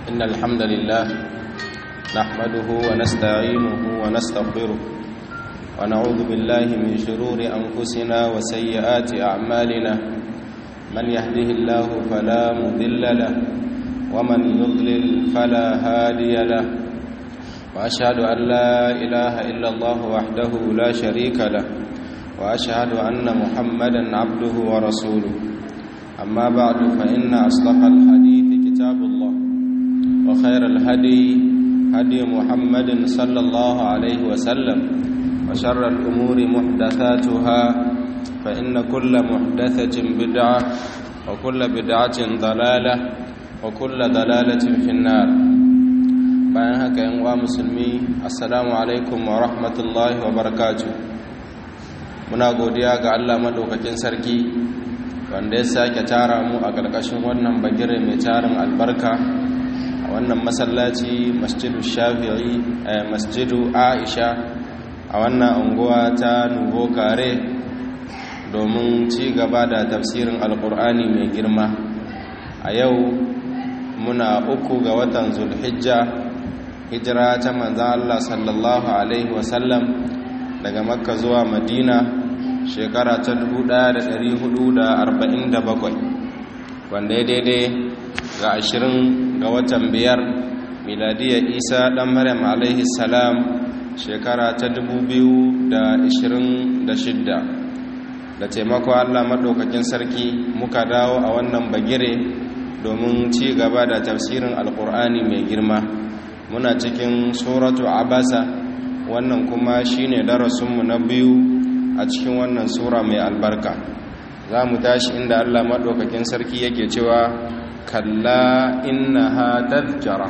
إن الحمد لله نحمده ونستعينه ونستغفره ونعوذ بالله من شرور أنفسنا وسيئات أعمالنا من يهده الله فلا مضل له ومن يضلل فلا هادي له وأشهد أن لا إله إلا الله وحده لا شريك له وأشهد أن محمدا عبده ورسوله أما بعد فإن أصدق الحديث كتاب الله وخير الهدي هدي محمد صلى الله عليه وسلم وشر الأمور محدثاتها فإن كل محدثة بدعة وكل بدعة ضلالة وكل ضلالة في النار bayan haka yan uwa musulmi assalamu alaikum wa rahmatullahi wa barakatuh muna godiya ga Allah madaukakin sarki wanda ya sake tara mu a ƙarƙashin wannan bagire mai tarin albarka a wannan masallaci masjidu shafi'i masjidu aisha a wannan unguwa ta nubo kare domin ci gaba da tafsirin alkur'ani mai girma a yau muna uku ga watan zulhijja hijira ta manzan Allah sallallahu alaihi wasallam daga makka zuwa madina shekara ta 1447 wanda ya daidai ga 20 ga watan biyar miladiyar isa dan maryam alaihi salam shekara ta 2026 da taimako allah maɗaukakin sarki muka dawo a wannan bagire domin ci gaba da tafsirin alkur'ani mai girma muna cikin suratu abasa wannan kuma shine darasinmu na biyu a cikin wannan sura mai albarka za mu tashi inda allah maɗaukakin sarki yake cewa kalla innaha tadhkara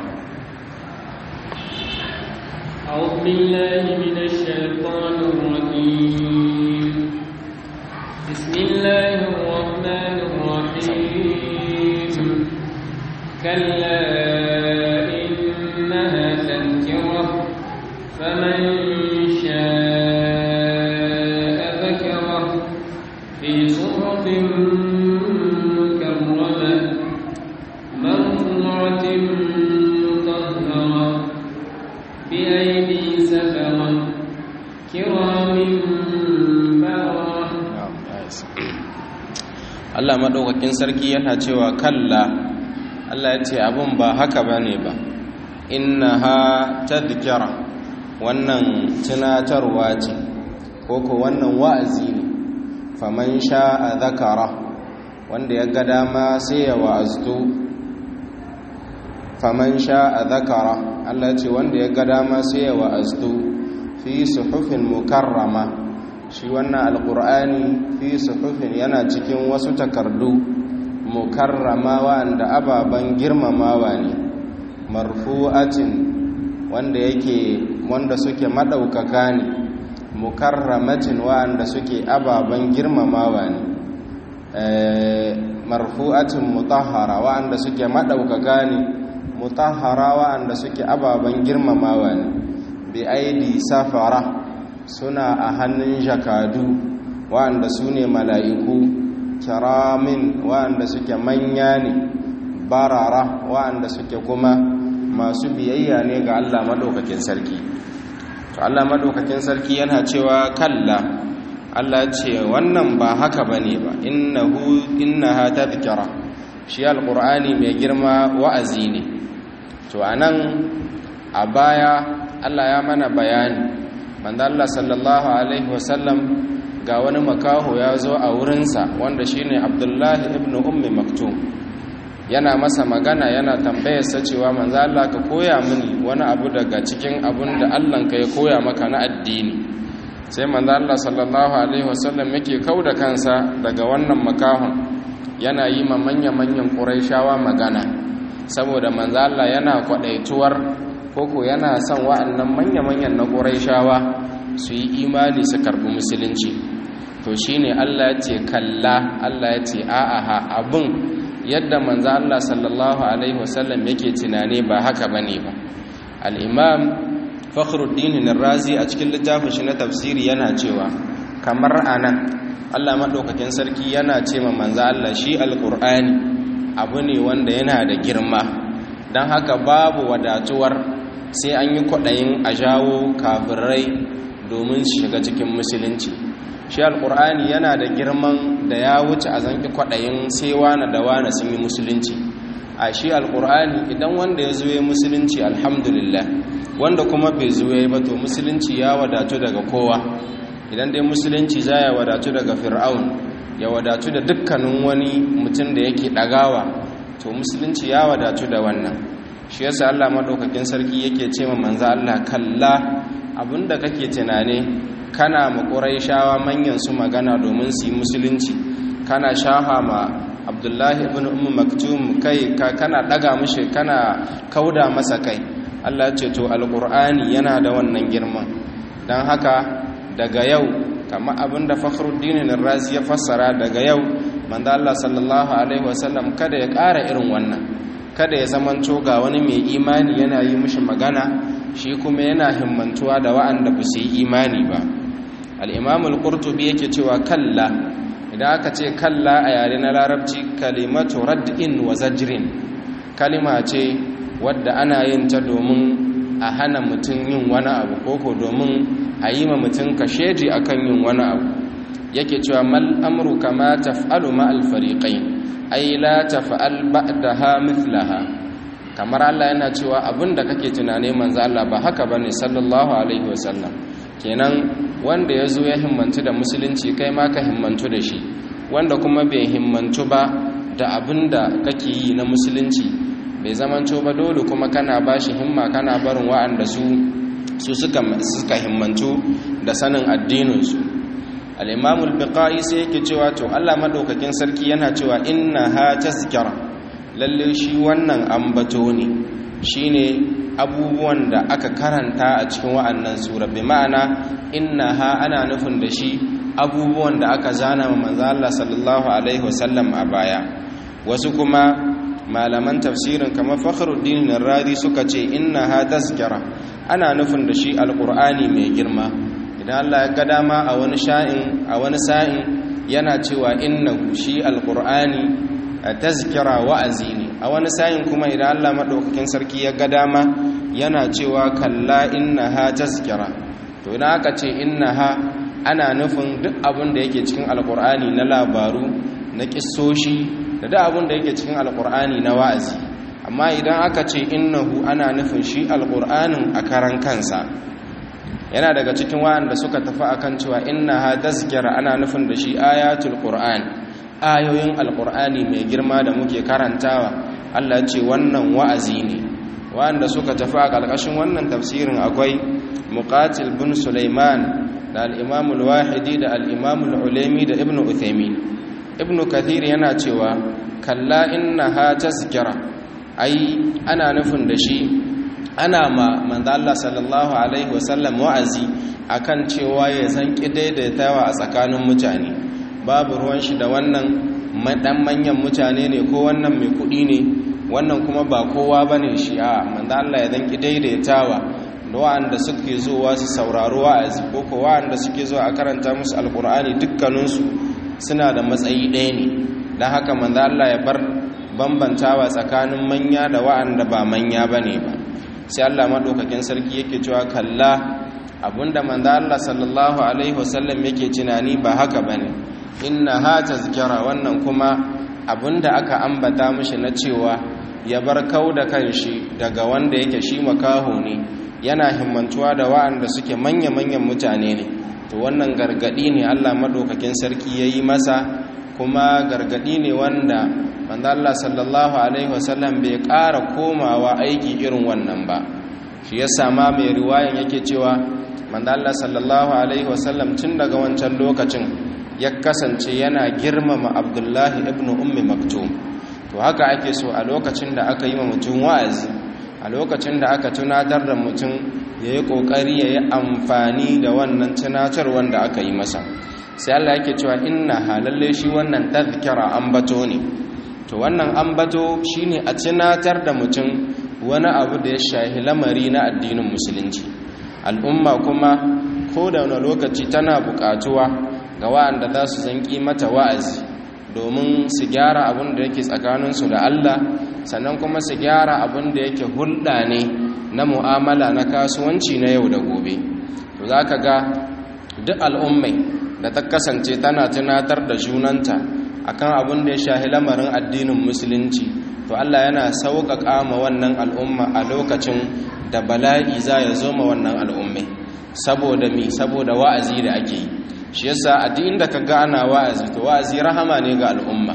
أعوذ بالله من الشيطان الرجيم بسم الله الرحمن الرحيم كلا إنها تذكرة فمن شاء ذكره في صحف مكرمة مرفوعة مطهرة بأيدي سفرة كرام Allah maɗaukakin sarki yana cewa kalla Allah ya ce abin ba haka ba ne ba inna ha tadhkira wannan tunatarwa ce ko ko wannan wa'azi ne faman sha'a zakara wanda ya ga dama sai ya wa'aztu faman sha'a zakara Allah ya ce wanda ya ga dama sai ya wa'aztu fi suhufin mukarrama shi wannan alkur'ani fi suhufin yana cikin wasu takardu mukarrama wanda ababen girmamawa ne marfu'atin wanda yake wanda suke madaukaka ne mukarramatin wanda suke ababen girmamawa ne marfu'atin mutahhara wanda suke madaukaka ne mutahhara wanda suke ababen girmamawa ne bi aidi safara suna a hannun jakadu wa'anda su ne mala'iku kiramin wa'anda suke manya ne barara wa'anda suke kuma masu biyayya ne ga Allah maɗaukakin sarki to Allah maɗaukakin sarki yana cewa kalla Allah ce wannan ba haka bane ba innahu innaha tadhkara shi alqur'ani mai girma wa'azi ne to anan a baya Allah ya mana bayani manzo Allah sallallahu alaihi wasallam ga wani makaho ya zo a wurinsa wanda shine Abdullahi ibn Ummi Maktum yana masa magana yana tambayarsa cewa manzo Allah ka koya mini wani abu daga cikin abun da Allah ka ya koya maka na addini sai manzo Allah sallallahu alaihi wasallam yake kauda kansa daga wannan makahon yana yi ma manya-manyan Qurayshawa magana saboda manzo Allah yana kwadaituwar koko yana son wa'annan manya-manyan na ƙuraishawa su yi imani su karɓi musulunci to shi ne allah ya ce kalla allah ya ce a'aha abin yadda manzo allah sallallahu alaihi wasallam yake tunani ba haka ba ne ba al'imam fakhruddin razi a cikin littafin shi na tafsiri yana cewa kamar anan allah maɗaukakin sarki yana ce ma manzo allah shi alƙur'ani abu ne wanda yana da girma don haka babu wadatuwar sai an yi kwaɗayin a jawo kafirai domin shiga cikin musulunci shi alƙur'ani yana da girman da ya wuce a zanki kwaɗayin sai wane da wane sun yi musulunci a shi alƙur'ani idan wanda ya zuwe musulunci alhamdulillah wanda kuma bai zuwe ba to musulunci ya wadatu daga kowa idan dai musulunci za ya wadatu daga fir'aun ya wadatu da dukkanin wani mutum da yake ɗagawa to musulunci ya wadatu da wannan shi yasa Allah madaukakin sarki yake ce ma manzo Allah kalla abinda kake tunane kana ma quraishawa manyan su magana domin su yi musulunci kana shaha ma Abdullahi ibn Umm Maktum kai ka kana daga mishi kana kauda masa kai Allah ce to alqur'ani yana da wannan girman dan haka daga yau kamar abinda Fakhruddin Razi ya fassara daga yau manzo Allah sallallahu alaihi wasallam kada ya ƙara irin wannan kada ya zamanto ga wani mai imani yana yi mishi magana shi kuma yana himmantuwa da wa'anda ba su yi imani ba al-imam al-qurtubi yake cewa kalla idan aka ce kalla a yare na larabci kalimatu rad'in wa zajrin kalima ce wadda ana yin ta domin a hana mutum yin wani abu koko domin a yi ma mutum kasheji akan yin wani abu yake cewa mal amru kama taf'alu ma al fariqain ay la taf'al ba'daha mithlaha kamar Allah yana cewa abinda kake tunane manzo Allah ba haka bane sallallahu alaihi wasallam kenan wanda yazo ya himmantu da musulunci kai ma ka himmantu da shi wanda kuma bai himmantu ba da abinda kake yi na musulunci bai zamanto ba dole kuma kana bashi himma kana barin wa'anda su su suka suka himmantu da sanin addinin su al-imam al-biqai sai yake cewa to Allah madaukakin sarki yana cewa inna ha tazkara lalle shi wannan ambato ne shine abubuwan da aka karanta a cikin wa'annan sura bi ma'ana inna ha ana nufin da shi abubuwan da aka zana wa manzo Allah sallallahu alaihi wasallam a baya wasu kuma malaman tafsirin kamar Fakhruddin Radi suka ce inna ha tazkara ana nufin da shi alqur'ani mai girma idan Allah ya ga dama a wani sha'in a wani sa'in yana cewa innahu shi alqur'ani tazkira wa'azi ne a wani sa'in kuma idan Allah madaukakin sarki ya ga dama yana cewa kalla innaha tazkira to idan aka ce innaha ana nufin duk abin da yake cikin alqur'ani na labaru na kissoshi da duk abin da yake cikin alqur'ani na wa'azi amma idan aka ce innahu ana nufin shi alqur'anin a karan kansa yana daga cikin wa'anda suka tafi akan cewa innaha tazkira ana nufin da shi ayatul qur'an ayoyin alqur'ani mai girma da muke karantawa Allah ce wannan wa'azi ne wa'anda suka tafi a ƙarƙashin wannan tafsirin akwai muqatil bin sulaiman da al-imam al-wahidi da al-imam al-ulaimi da ibnu uthaymin ibnu kathir yana cewa kalla innaha tazkira ai ana nufin da shi ana ma manzo Allah sallallahu alaihi wasallam wa'azi akan cewa ya zanki daidaitawa a tsakanin mutane babu ruwan shi da wannan dan manyan mutane ne ko wannan mai kudi ne wannan kuma ba kowa bane shi a manzo Allah ya zanki daidaitawa da wanda suke zuwa su sauraro wa'azi ko ko wanda suke zuwa a karanta musu alqur'ani dukkaninsu suna da matsayi ɗaya ne dan haka manzo Allah ya bar bambantawa tsakanin manya da wa'anda ba manya bane ba sai Allah madaukakin sarki yake cewa kalla abinda manzo Allah sallallahu alaihi wasallam yake tunani ba haka bane inna ha tazkira wannan kuma abinda aka ambata mishi na cewa ya bar kauda kanshi daga wanda yake shi makaho ne yana himmantuwa da wa'anda suke manya-manyan mutane ne to wannan gargadi ne Allah madaukakin sarki yayi masa kuma gargadi ne wanda manzo Allah sallallahu alaihi wasallam bai ƙara komawa aiki irin wannan ba shi yasa ma mai riwayan yake cewa manzo Allah sallallahu alaihi wasallam tun daga wancan lokacin ya kasance yana girmama Abdullahi ibn Ummi Maktum to haka ake so a lokacin da aka yi wa mutum wa'azi a lokacin da aka tunatar da mutum yayi kokari yayi amfani da wannan tunatar wanda aka yi masa sai Allah yake cewa inna halalle shi wannan tazkira ambato ne to wannan ambato shine a tunatar da mutum wani abu da ya shahi lamari na addinin musulunci al'umma kuma ko da wani lokaci tana bukatuwa ga wa'anda za su zanki mata wa'azi domin su gyara abin da yake tsakaninsu da Allah sannan kuma su gyara abin da yake hulɗa ne na mu'amala na kasuwanci na yau da gobe to za ka ga duk al'ummai da ta kasance tana tunatar da junanta akan abin da ya shahi lamarin addinin musulunci to Allah yana sauƙaƙa ma wannan al'umma a lokacin da bala'i za ya zo ma wannan al'ummai saboda mi saboda wa'azi da ake yi shi yasa a duk inda ka ga ana wa'azi to wa'azi rahama ne ga al'umma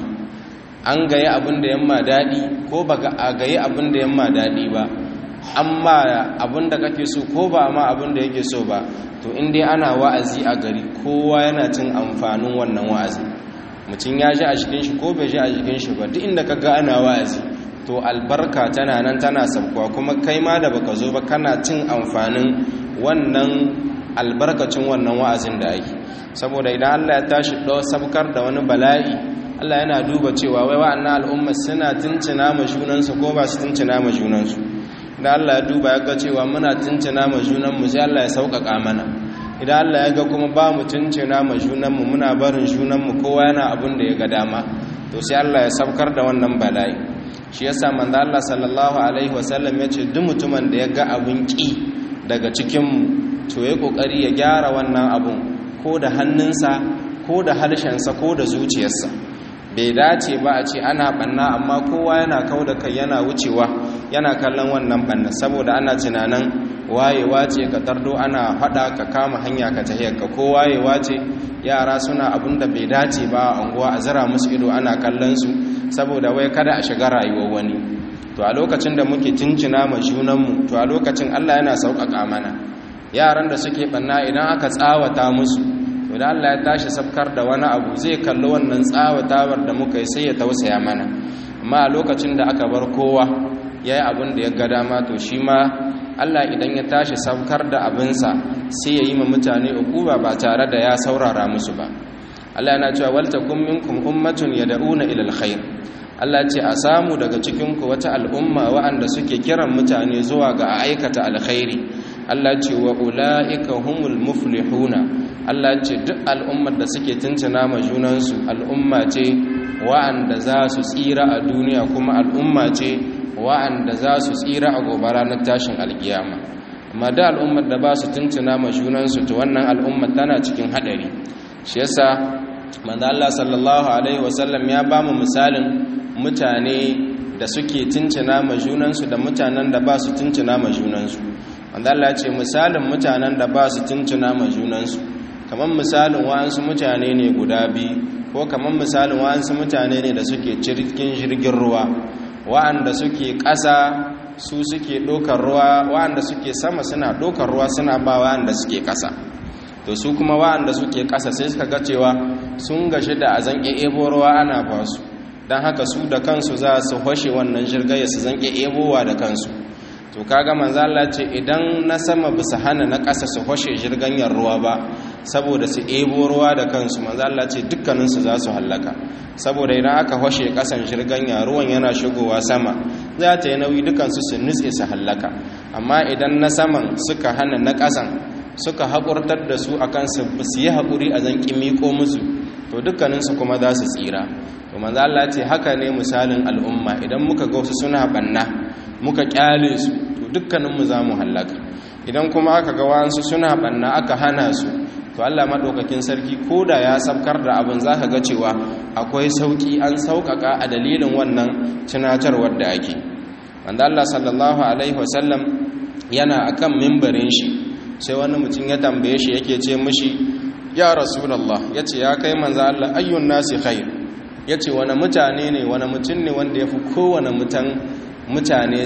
an gayi abin da yamma daɗi ko ba a gayi abin da yamma daɗi ba amma abin da kake so ko ba ma abin da yake so ba to in dai ana wa'azi a gari kowa yana cin amfanin wannan wa'azi mutum ya ji a jikin shi ko bai ji a jikin shi ba duk inda ka ga ana wa'azi to albarka tana nan tana sabkuwa kuma kai ma da baka zo ba kana cin amfanin wannan albarkacin wannan wa'azin da ake saboda idan Allah ya tashi ɗau sabkar da wani bala'i Allah yana duba cewa wai wa'annan al'umma suna tuncina ma junansu ko ba su tuncina ma junansu idan Allah ya duba ya ga cewa muna tuncina ma junanmu sai Allah ya sauƙaƙa mana idan Allah ya ga kuma ba mu tuncina ma junanmu muna barin junanmu kowa yana abin da ya ga dama to sai Allah ya sabkar da wannan bala'i shi yasa manzo Allah sallallahu alaihi wasallam ya ce duk mutumin da ya ga abin ki daga cikinmu to ya kokari ya gyara wannan abun ko da hannunsa ko da harshensa ko da zuciyarsa bai dace ba a ce ana banna amma kowa yana kau da kai yana wucewa yana kallon wannan banna saboda ana tunanin wayewa ce ka tardo ana hada ka kama hanya ka tahiyar ka ko wayewa ce yara suna abin da bai dace ba a unguwa a zira musu ido ana kallon su saboda wai kada a shiga rayuwar wani to a lokacin da muke tuncina ma junanmu to a lokacin Allah yana sauƙaƙa mana yaran da suke banna idan aka tsawata musu to da Allah ya tashi sabkar da wani abu zai kalli wannan tsawatawar da muka yi sai ya tausaya mana amma a lokacin da aka bar kowa yayi abin da ya ga dama to shi ma Allah idan ya tashi sabkar da abinsa sai ya yi ma mutane ukuba ba tare da ya saurara musu ba Allah yana cewa wal takum minkum ummatun yad'una ila alkhair Allah ce a samu daga cikin ku wata al'umma waɗanda suke kiran mutane zuwa ga aikata alkhairi Allah ce wa ula'ika humul muflihuna Allah ce duk al'ummar da suke tuntuna ma junansu al'umma ce wa'anda za su tsira a duniya kuma al'umma ce wa'anda za su tsira a gobe ranar tashin alkiyama amma da al'ummar da ba su tuntuna ma junansu to wannan al'ummar tana cikin hadari shi yasa manzo Allah sallallahu alaihi wasallam ya ba mu misalin mutane da suke tuntuna ma junansu da mutanen da ba su tuntuna ma junansu wanda Allah ce misalin mutanen da ba su tuntuna ma junansu kamar misalin wa'ansu mutane ne guda biyu ko kamar misalin wa'ansu mutane ne da suke cikin jirgin ruwa wa'anda suke ƙasa su suke ɗaukar ruwa wa'anda suke sama suna ɗaukar ruwa suna ba wa'anda suke ƙasa to su kuma wa'anda suke ƙasa sai suka ga cewa sun gashi da a zanƙe ebo ruwa ana ba su don haka su da kansu za su hoshe wannan jirgaya su zanƙe ebowa da kansu to kaga manzo Allah ce idan na sama bisa hana na ƙasa su hoshe jirganyar ruwa ba saboda su ebo ruwa da kansu manzo Allah ce dukkanin su za su hallaka saboda idan aka hoshe ƙasan jirganya ruwan yana shigowa sama za ta yi nauyi dukansu su nutse su hallaka amma idan na saman suka hana na ƙasan suka haƙurtar da su akan su su yi haƙuri a zan miƙo musu to dukkaninsu kuma za su tsira to manzo Allah ce haka ne misalin al'umma idan muka ga wasu suna banna muka kyale su to dukkaninmu za mu hallaka idan kuma aka ga wasu suna banna aka hana su to Allah madaukakin sarki koda ya sabkar da abin zaka ga cewa akwai sauki an saukaka a dalilin wannan tunatarwar da ake wanda Allah sallallahu alaihi wasallam yana akan mimbarin shi sai wani mutum ya tambaye shi yake ce mishi ya rasulullah yace ya kai manzo Allah ayyun nasi khair yace wani mutane ne wani mutum ne wanda yafi kowane mutan mutane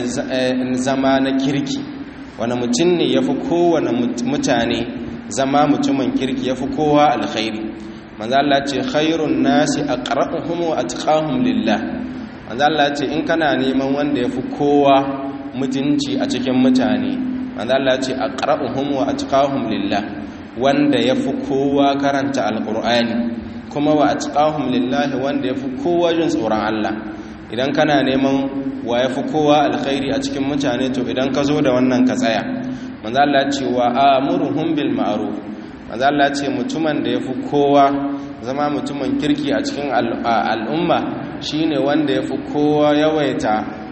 zama na kirki wani mutum ne yafi kowane mutane zama mutumin kirki yafi kowa alkhairi manzo Allah ce khairun nasi aqra'uhum wa atqahum lillah manzo Allah ce in kana neman wanda yafi kowa mutunci a cikin mutane manzo Allah ce aqra'uhum wa atqahum lillah wanda yafi kowa karanta alqur'ani kuma wa atqahum lillah wanda yafi kowa jin tsoron Allah idan kana neman wa yafi kowa alkhairi a cikin mutane to idan ka zo da wannan ka tsaya manzo Allah ce wa amuruhum bil ma'ruf manzo Allah ce mutumin da yafi kowa zama mutumin kirki a cikin al'umma shine wanda ya fi kowa yawaita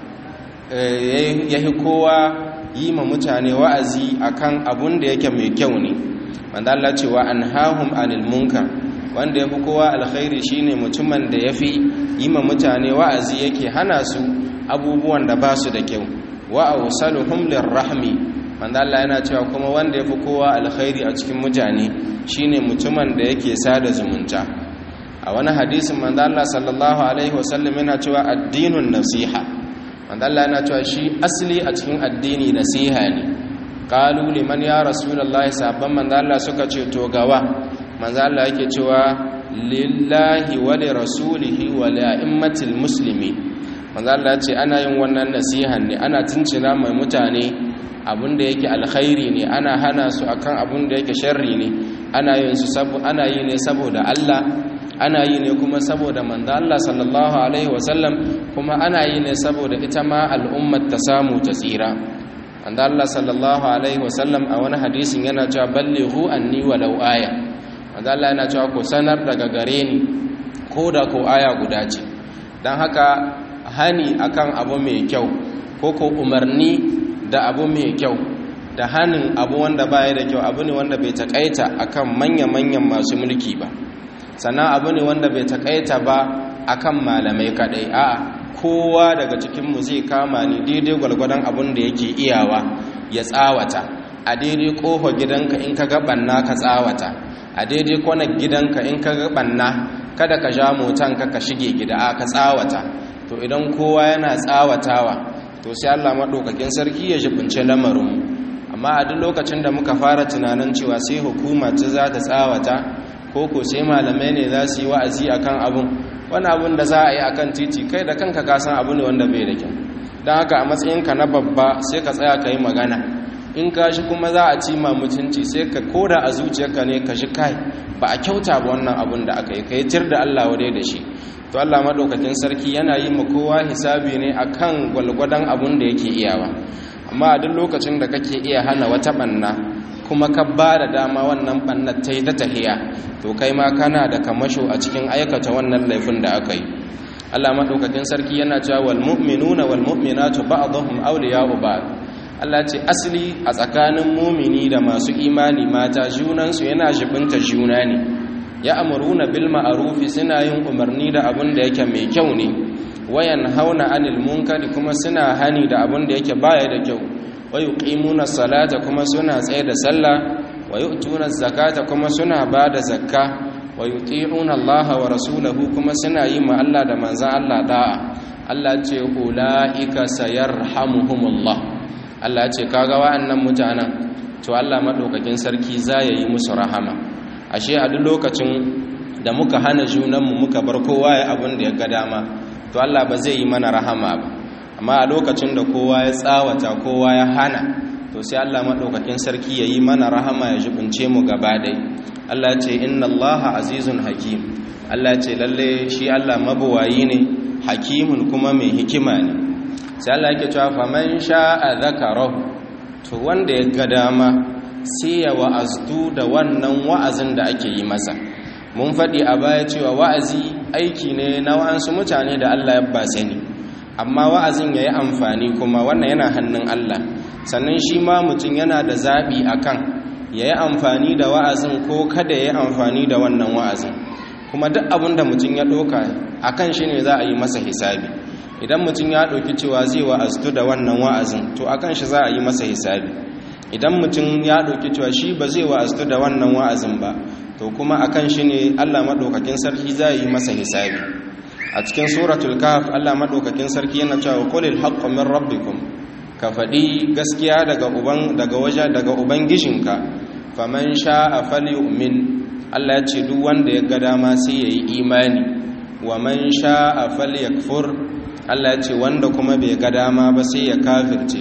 ya fi kowa yi ma mutane wa'azi akan abun da yake mai kyau ne wanda Allah cewa an hahun anil munkar wanda ya fi kowa alkhairi shine mutumin da ya fi yi ma mutane wa'azi yake hana su abubuwan da ba su da kyau wa awsaluhum lirrahmi wanda Allah yana cewa kuma wanda ya fi kowa alkhairi a cikin mutane shine mutumin da yake sada zumunta a wani hadisin manzo Allah sallallahu alaihi wasallam yana cewa addinun nasiha manzo Allah yana cewa shi asali a cikin addini nasiha ne qalu liman ya rasulullahi sabban manzo Allah suka ce to gawa manzo Allah yake cewa lillahi wa li rasulihi wa li a'immatil muslimin manzo Allah ya ce ana yin wannan nasihan ne ana tuncina mai mutane abinda yake alkhairi ne ana hana su akan abinda yake sharri ne ana yin su sabu ana yi ne saboda Allah ana yi ne kuma saboda manzo Allah sallallahu alaihi wasallam kuma ana yi ne saboda ita ma al'ummar ta samu ta tsira manzo Allah sallallahu alaihi wasallam a wani hadisin yana cewa ballighu anni walau aya manzo Allah yana cewa ku sanar daga gare ni ko da ko aya guda ce dan haka hani akan abu mai kyau ko ko umarni da abu mai kyau da hanin abu wanda baya da kyau abu ne wanda bai takaita akan manya-manyan masu mulki ba sannan abu ne wanda bai takaita ba akan malamai kadai a'a kowa daga cikinmu zai kama ni daidai gwalgwadon abin da yake iyawa ya tsawata a daidai ƙofa gidanka in ka ga banna ka tsawata a daidai kwanar gidanka in ka ga banna kada ka ja motanka ka shige gida a ka tsawata to idan kowa yana tsawatawa to sai Allah maɗaukakin sarki ya jibince lamarin amma a duk lokacin da muka fara tunanin cewa sai hukuma ce za ta tsawata ko ko sai malamai ne za su yi wa'azi akan abun wani abun da za a yi akan titi kai da kanka ka san abu ne wanda bai da kyau don haka a matsayinka na babba sai ka tsaya ka yi magana in ka shi kuma za a ci ma mutunci sai ka koda a zuciyarka ne ka shi kai ba a kyauta ba wannan abun da aka yi ka yi tir da Allah wadai da shi to Allah madaukakin sarki yana yi ma kowa hisabi ne akan gwalgwadon abun da yake iyawa amma a duk lokacin da kake iya hana wata banna kuma ka ba da dama wannan bannar ta yi ta tahiya to kai ma kana da kamasho a cikin aikata wannan laifin da aka yi Allah madaukakin sarki yana cewa wal mu'minuna wal mu'minatu ba'dhum awliya'u ba'd Allah ce asali a tsakanin mumini da masu imani mata junansu yana jibinta juna ne ya amuruna bil ma'arufi suna yin umarni da abin da yake mai kyau ne wayan hauna anil munkari kuma suna hani da abin da yake baya da kyau wa yuqimuna salata kuma suna tsaye da sallah wa yu'tuna zakata kuma suna bada zakka wa yuti'una Allah wa rasulahu kuma suna yi ma Allah da manzon Allah da'a Allah ce ulaika sayarhamuhumullah Allah ce kaga wa'annan mutanen to Allah madaukakin sarki za ya yi musu rahama ashe a duk lokacin da muka hana junanmu muka bar kowa ya abin da ya ga dama to Allah ba zai yi mana rahama ba amma a lokacin da kowa ya tsawata kowa ya hana to sai Allah madaukakin sarki ya yi mana rahama ya jibince mu gaba dai Allah ce inna Allah azizun hakim Allah ce lalle shi Allah mabuwayi ne hakimun kuma mai hikima ne sai Allah yake cewa faman sha'a zakarahu to wanda ya ga dama sai ya wa'azdu da wannan wa'azin da ake yi masa mun faɗi a baya cewa wa'azi aiki ne na wa'ansu mutane da Allah ya ba sani amma wa'azin ya yi amfani kuma wannan yana hannun Allah sannan shi ma mutum yana da zaɓi a kan ya yi amfani da wa'azin ko kada ya yi amfani da wannan wa'azin kuma duk abin da mutum ya ɗauka a kan shi ne za a yi masa hisabi idan mutum ya ɗauki cewa zai wa'aztu da wannan wa'azin to a kan shi za a yi masa hisabi idan mutum ya ɗauki cewa shi ba zai wa'aztu da wannan wa'azin ba to kuma a kan shi ne allah maɗaukakin sarki za yi masa hisabi a cikin suratul kahf allah maɗaukakin sarki yana cewa qulil haqqu min rabbikum ka faɗi gaskiya daga uban daga waje daga ubangijinka faman sha'a falyu'min allah ya ce duk wanda ya ga dama sai yayi imani wa man sha'a falyakfur allah ya ce wanda kuma bai ga dama ba sai ya kafirce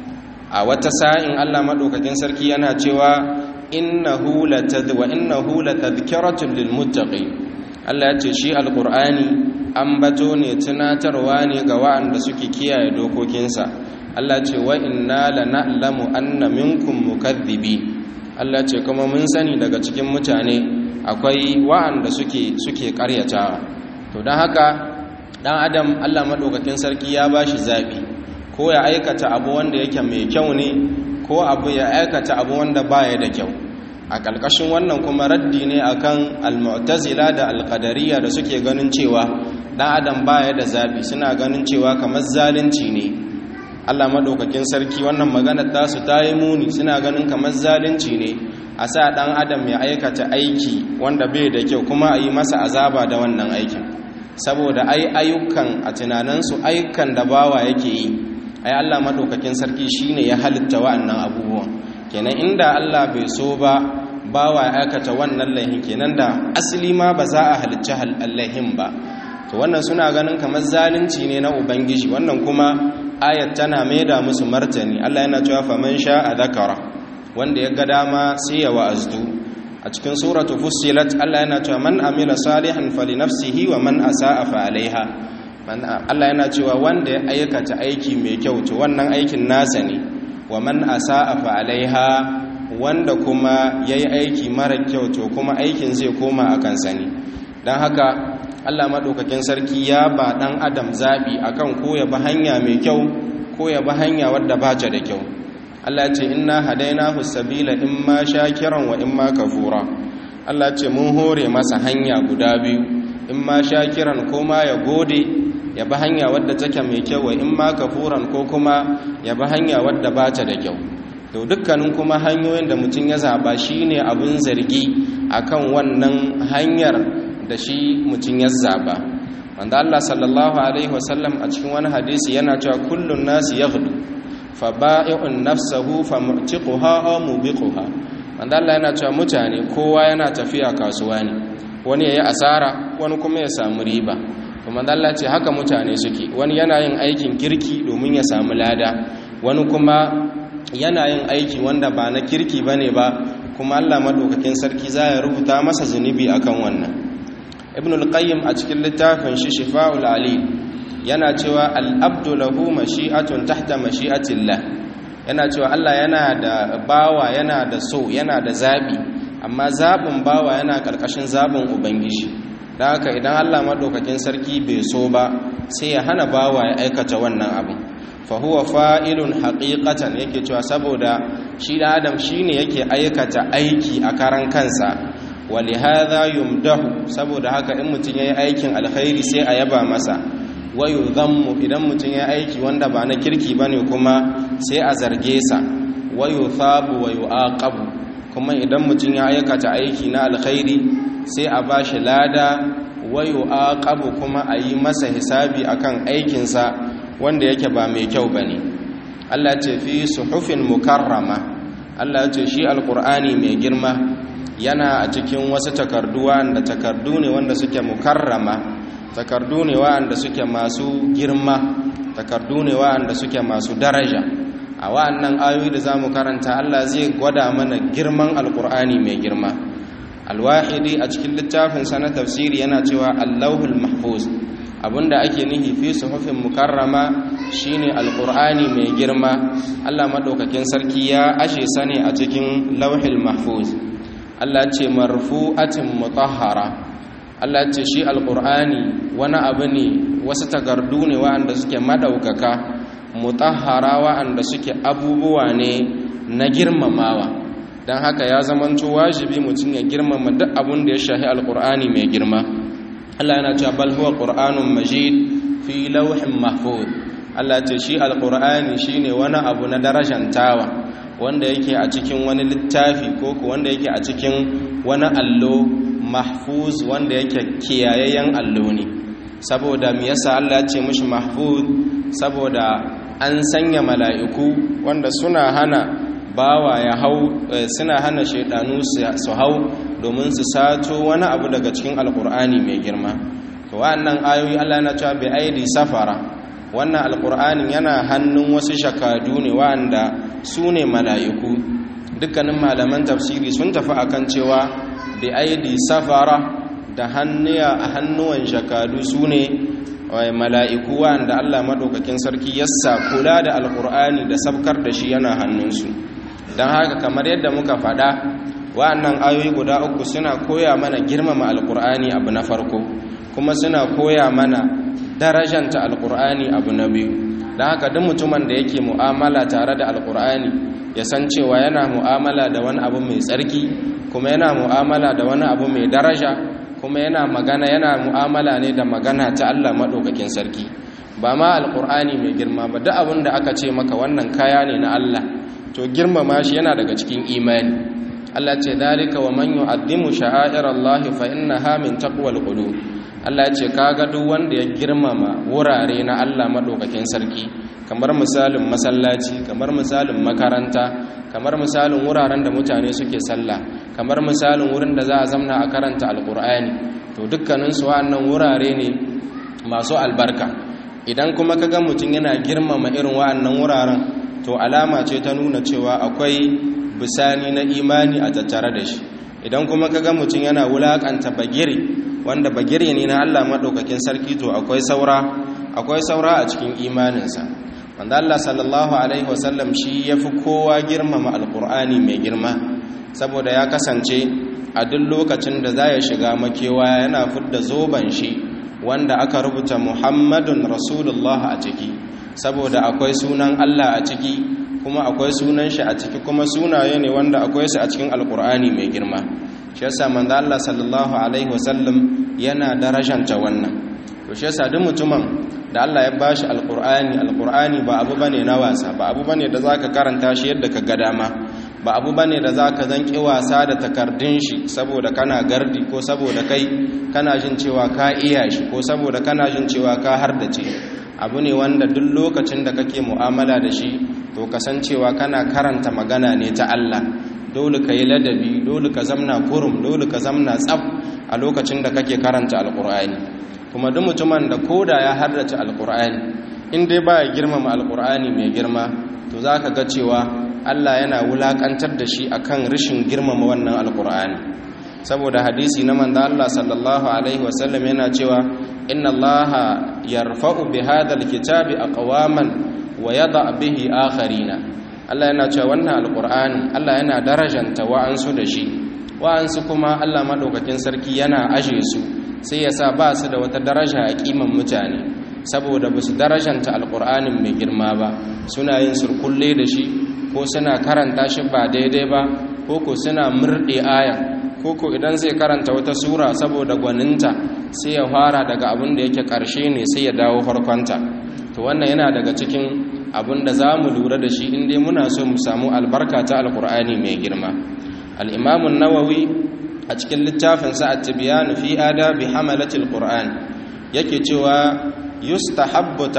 a wata sa'in allah maɗaukakin sarki yana cewa innahu latadh wa innahu latadhkiratun lilmuttaqin Allah ya ce shi alqur'ani ambato ne tunatarwa ne ga waɗanda suke kiyaye dokokinsa Allah ce wa inna lana'lamu anna minkum mukaththibin Allah ce kuma mun sani daga cikin mutane akwai wa'anda suke suke karyatawa to don haka dan adam Allah madaukakin sarki ya bashi zabi ko ya aikata abu wanda yake mai kyau ne ko abu ya aikata abu wanda baya da kyau a ƙalƙashin wannan kuma raddi ne akan al-mu'tazila da al-qadariyya da suke ganin cewa dan adam baya da zabi suna ganin cewa kamar zalunci ne Allah madaukakin sarki wannan magana ta su ta yi muni suna ganin kamar zalunci ne a sa dan adam ya aikata aiki wanda bai da kyau kuma a yi masa azaba da wannan aikin saboda ai ayyukan a tunaninsu ayyukan da bawa yake yi ai Allah madaukakin sarki shine ya halitta wa'annan abubuwan kenan inda Allah bai so ba bawa ya aikata wannan laihin kenan da asali ma ba za a halicci laihin ba to wannan suna ganin kamar zalunci ne na ubangiji wannan kuma ayat tana maida musu martani Allah yana cewa faman sha'a dhakara wanda ya ga dama sai ya wa'azdu a cikin suratu fussilat Allah yana cewa man amila salihan falinafsihi wa man asa'a fa alaiha Allah yana cewa wanda ya aikata aiki mai kyau to wannan aikin nasa ne wa man asa'a fa alaiha wanda kuma yayi aiki mara kyau to kuma aikin zai koma a kansa ne dan haka Allah madaukakin sarki ya ba dan adam zabi akan ko ya bi hanya mai kyau ko ya bi hanya wadda ba ta da kyau Allah ya ce inna hadainahu sabila imma shakiran wa imma kafura Allah ya ce mun hore masa hanya guda biyu imma shakiran ko ma ya gode ya bi hanya wadda take mai kyau wa imma kafuran ko kuma ya bi hanya wadda ba ta da kyau to dukkanin kuma hanyoyin da mutum ya zaba shine abun zargi akan wannan hanyar da shi mutum ya zaba wanda Allah sallallahu alaihi wasallam a cikin wani hadisi yana cewa kullun nasi yaghdu faba'i'un nafsahu famutiquha aw mubiquha wanda Allah yana cewa mutane kowa yana tafiya kasuwa ne wani yayi asara wani kuma ya samu riba kuma Allah ce haka mutane suke wani yana yin aikin kirki domin ya samu lada wani kuma yana yin aiki wanda ba na kirki bane ba kuma Allah madaukakin sarki za ya rubuta masa zunubi akan wannan ibn al-qayyim a cikin littafin shi shifa'ul alim yana cewa al'abdu lahu mashi'atun tahta mashi'atillah yana cewa Allah yana da bawa yana da so yana da zaɓi amma zaɓin bawa yana ƙarƙashin zaɓin ubangiji da haka idan Allah maɗaukakin sarki bai so ba sai ya hana bawa ya aikata wannan abin fahuwa fa'ilun haƙiƙatan yake cewa saboda shi da adam shi ne yake aikata aiki a karan kansa wali haza yumdahu saboda haka in mutum ya yi aikin alkhairi sai a yaba masa wayo zammu idan mutum ya aiki wanda ba na kirki ba ne kuma sai a zarge sa wayo thabu wayo aqabu kuma idan mutum ya aikata aiki na alkhairi sai a ba shi lada wayo aqabu kuma a yi masa hisabi akan aikinsa wanda yake ba mai kyau ba ne allah ce fi suhufin mukarrama allah ce shi alkur'ani mai girma yana a cikin wasu takardu wanda takardu ne wanda suke mukarrama takardu ne wa'anda suke masu girma takardu ne wa'anda suke masu daraja a wa'annan ayoyi da zamu karanta Allah zai gwada mana girman alkur'ani mai girma alwahidi a cikin littafin sa na tafsiri yana cewa allahul mahfuz abinda ake nihi fi suhufin mukarrama shine alkur'ani mai girma Allah madaukakin sarki ya ashe sane a cikin lauhil mahfuz Allah ce marfu'atin mutahhara Allah ce shi alƙur'ani wani abu ne wasu takardu ne wa'anda suke madaukaka mutahhara wa'anda suke abubuwa ne na girmamawa don haka ya zamanto wajibi mutum ya girmama duk abin da ya shahi alƙur'ani mai girma Allah yana cewa bal huwa qur'anun majid fi lawhin mahfuz Allah ce shi alƙur'ani shine wani abu na darajantawa wanda yake a cikin wani littafi ko wanda yake a cikin wani allo mahfuz wanda yake kiyayayyen allo ne saboda me yasa Allah ya ce mishi mahfuz saboda an sanya mala'iku wanda suna hana bawa ya hau suna hana shaidanu su hau domin su sato wani abu daga cikin alkur'ani mai girma to wa'annan ayoyi Allah na cewa bi aidi safara wannan alkur'anin yana hannun wasu shakadu ne wa'anda su ne mala'iku dukkanin malaman tafsiri sun tafi akan cewa bi aidi safara da hannuya a hannuwan shakadu su ne mala'iku wa'anda Allah maɗaukakin sarki yassa kula da alkur'ani da sabkar da shi yana hannunsu don haka kamar yadda muka faɗa wa'annan ayoyi guda uku suna koya mana girmama alkur'ani abu na farko kuma suna koya mana darajanta alkur'ani abu na biyu don haka duk mutumin da yake mu'amala tare da alkur'ani ya san cewa yana mu'amala da wani abu mai tsarki kuma yana mu'amala da wani abu mai daraja kuma yana magana yana mu'amala ne da magana ta Allah maɗaukakin sarki ba ma alkur'ani mai girma ba duk abin da aka ce maka wannan kaya ne na Allah to girmama shi yana daga cikin imani Allah ce dalika wa man yu'azzimu sha'airallahi fa innaha min taqwal qulub Allah ya ce kaga duk wanda ya girmama wurare na Allah madaukakin sarki kamar misalin masallaci kamar misalin makaranta kamar misalin wuraren da mutane suke sallah kamar misalin wurin da za a zamna a karanta alqur'ani to dukkanin su wa'annan wurare ne masu albarka idan kuma kaga mutum yana girmama irin wa'annan wuraren to alama ce ta nuna cewa akwai bisani na imani a tattare da shi idan kuma kaga mutum yana wulakanta bagire wanda bagire ne na Allah madaukakin sarki to akwai saura akwai saura a cikin imaninsa wanda Allah sallallahu alaihi wasallam shi yafi kowa girmama alqur'ani mai girma saboda ya kasance a duk lokacin da za ya shiga makewa yana fudda zoban shi wanda aka rubuta Muhammadun Rasulullah a ciki saboda akwai sunan Allah a ciki kuma akwai sunan shi a ciki kuma sunaye ne wanda akwai su a cikin alkur'ani mai girma shi yasa manzo Allah sallallahu alaihi wasallam yana darajanta wannan to shi yasa duk mutumin da Allah ya bashi alkur'ani alkur'ani ba abu bane na wasa ba abu bane da zaka karanta shi yadda ka ga dama ba abu bane da zaka zanki wasa da takardun shi saboda kana gardi ko saboda kai kana jin cewa ka iya shi ko saboda kana jin cewa ka hardace abu ne wanda duk lokacin da kake mu'amala da shi to kasancewa kana karanta magana ne ta Allah dole ka yi ladabi dole ka zamna kurum dole ka zamna tsaf a lokacin da kake karanta alkur'ani kuma duk mutumin da koda ya hardace alkur'ani in dai ba ya girmama alkur'ani mai girma to za ka ga cewa Allah yana wulakantar da shi akan rashin girmama wannan alkur'ani saboda hadisi na manzo Allah sallallahu alaihi wasallam yana cewa inna Allah yarfa'u bi hadha alkitabi aqwaman wa yada bihi akharina Allah yana cewa wannan alqur'ani Allah yana darajanta wa'ansu da shi wa'ansu kuma Allah madaukakin sarki yana aje su sai ya sa ba su da wata daraja a kiman mutane saboda ba su darajanta alqur'anin mai girma ba suna yin surkulle da shi ko suna karanta shi ba daidai ba ko ko suna murde aya ko ko idan zai karanta wata sura saboda gwaninta sai ya fara daga abin da yake karshe ne sai ya dawo farkonta to wannan yana daga cikin abin da za mu lura da shi inda muna so mu samu albarka ta alkur'ani mai girma al'imamun nawawi a cikin littafinsa a tibiyanu fi adabi hamalatul qur'an yake cewa yustahabbu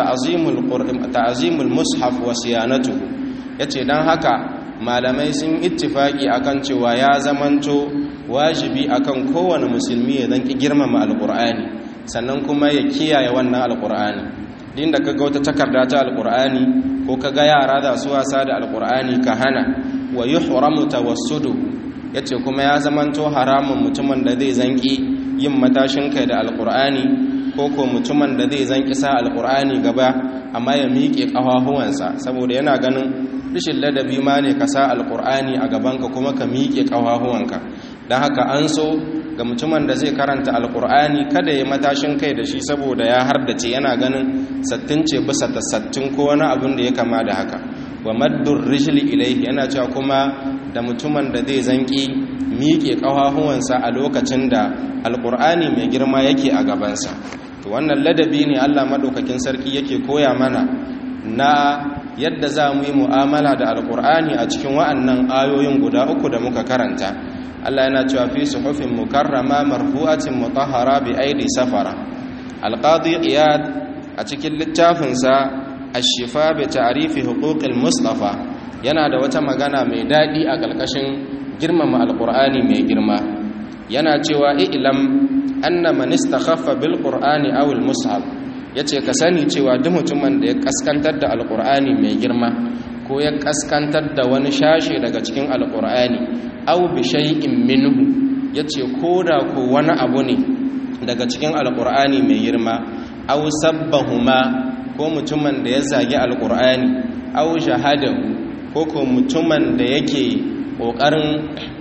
ta'azimul mushaf wa siyanatuhu yace dan haka malamai sun ittifaki akan cewa ya zamanto wajibi akan kowane musulmi ya zanki girmama alkur'ani sannan kuma ya kiyaye wannan alkur'ani din da kaga wata takarda ta alkur'ani ko kaga yara da su wasa da alkur'ani ka hana wa yuhramu tawassudu yace kuma ya zamanto haramun mutumin da zai zanki yin matashin kai da alkur'ani ko ko mutumin da zai zanki sa alkur'ani gaba amma ya miƙe ƙafafuwansa saboda yana ganin rishin ladabi ma ne ka sa alkur'ani a gabanka kuma ka miƙe ƙafafuwanka don haka an so ga mutumin da zai karanta alkur'ani kada ya matashin kai da shi saboda ya hardace yana ganin sattin ce bisa ta sattin ko wani abin da ya kama da haka wa maddur rijli ilaihi yana cewa kuma da mutumin da zai zanki miƙe ƙafafuwansa a lokacin da alkur'ani mai girma yake a gabansa to wannan ladabi ne Allah madaukakin sarki yake koya mana na yadda za mu yi mu'amala da alkur'ani a cikin wa'annan ayoyin guda uku da muka karanta Allah yana cewa fi suhufin mukarrama marfu'atin mutahhara bi aidi safara alqadi iyad a cikin littafinsa ash-shifa bi ta'rifi huquqil mustafa yana da wata magana mai dadi a kalkashin girmama alqur'ani mai girma yana cewa i'lam anna man istakhaffa bil qur'ani aw al mushaf yace ka sani cewa duk mutumin da ya kaskantar da alqur'ani mai girma ko ya kaskantar da wani shashe daga cikin alqur'ani aw bi shay'in minhu yace koda ko wani abu ne daga cikin alqur'ani mai girma aw sabbahuma ko mutumin da ya zagi alqur'ani aw shahadahu ko ko mutumin da yake kokarin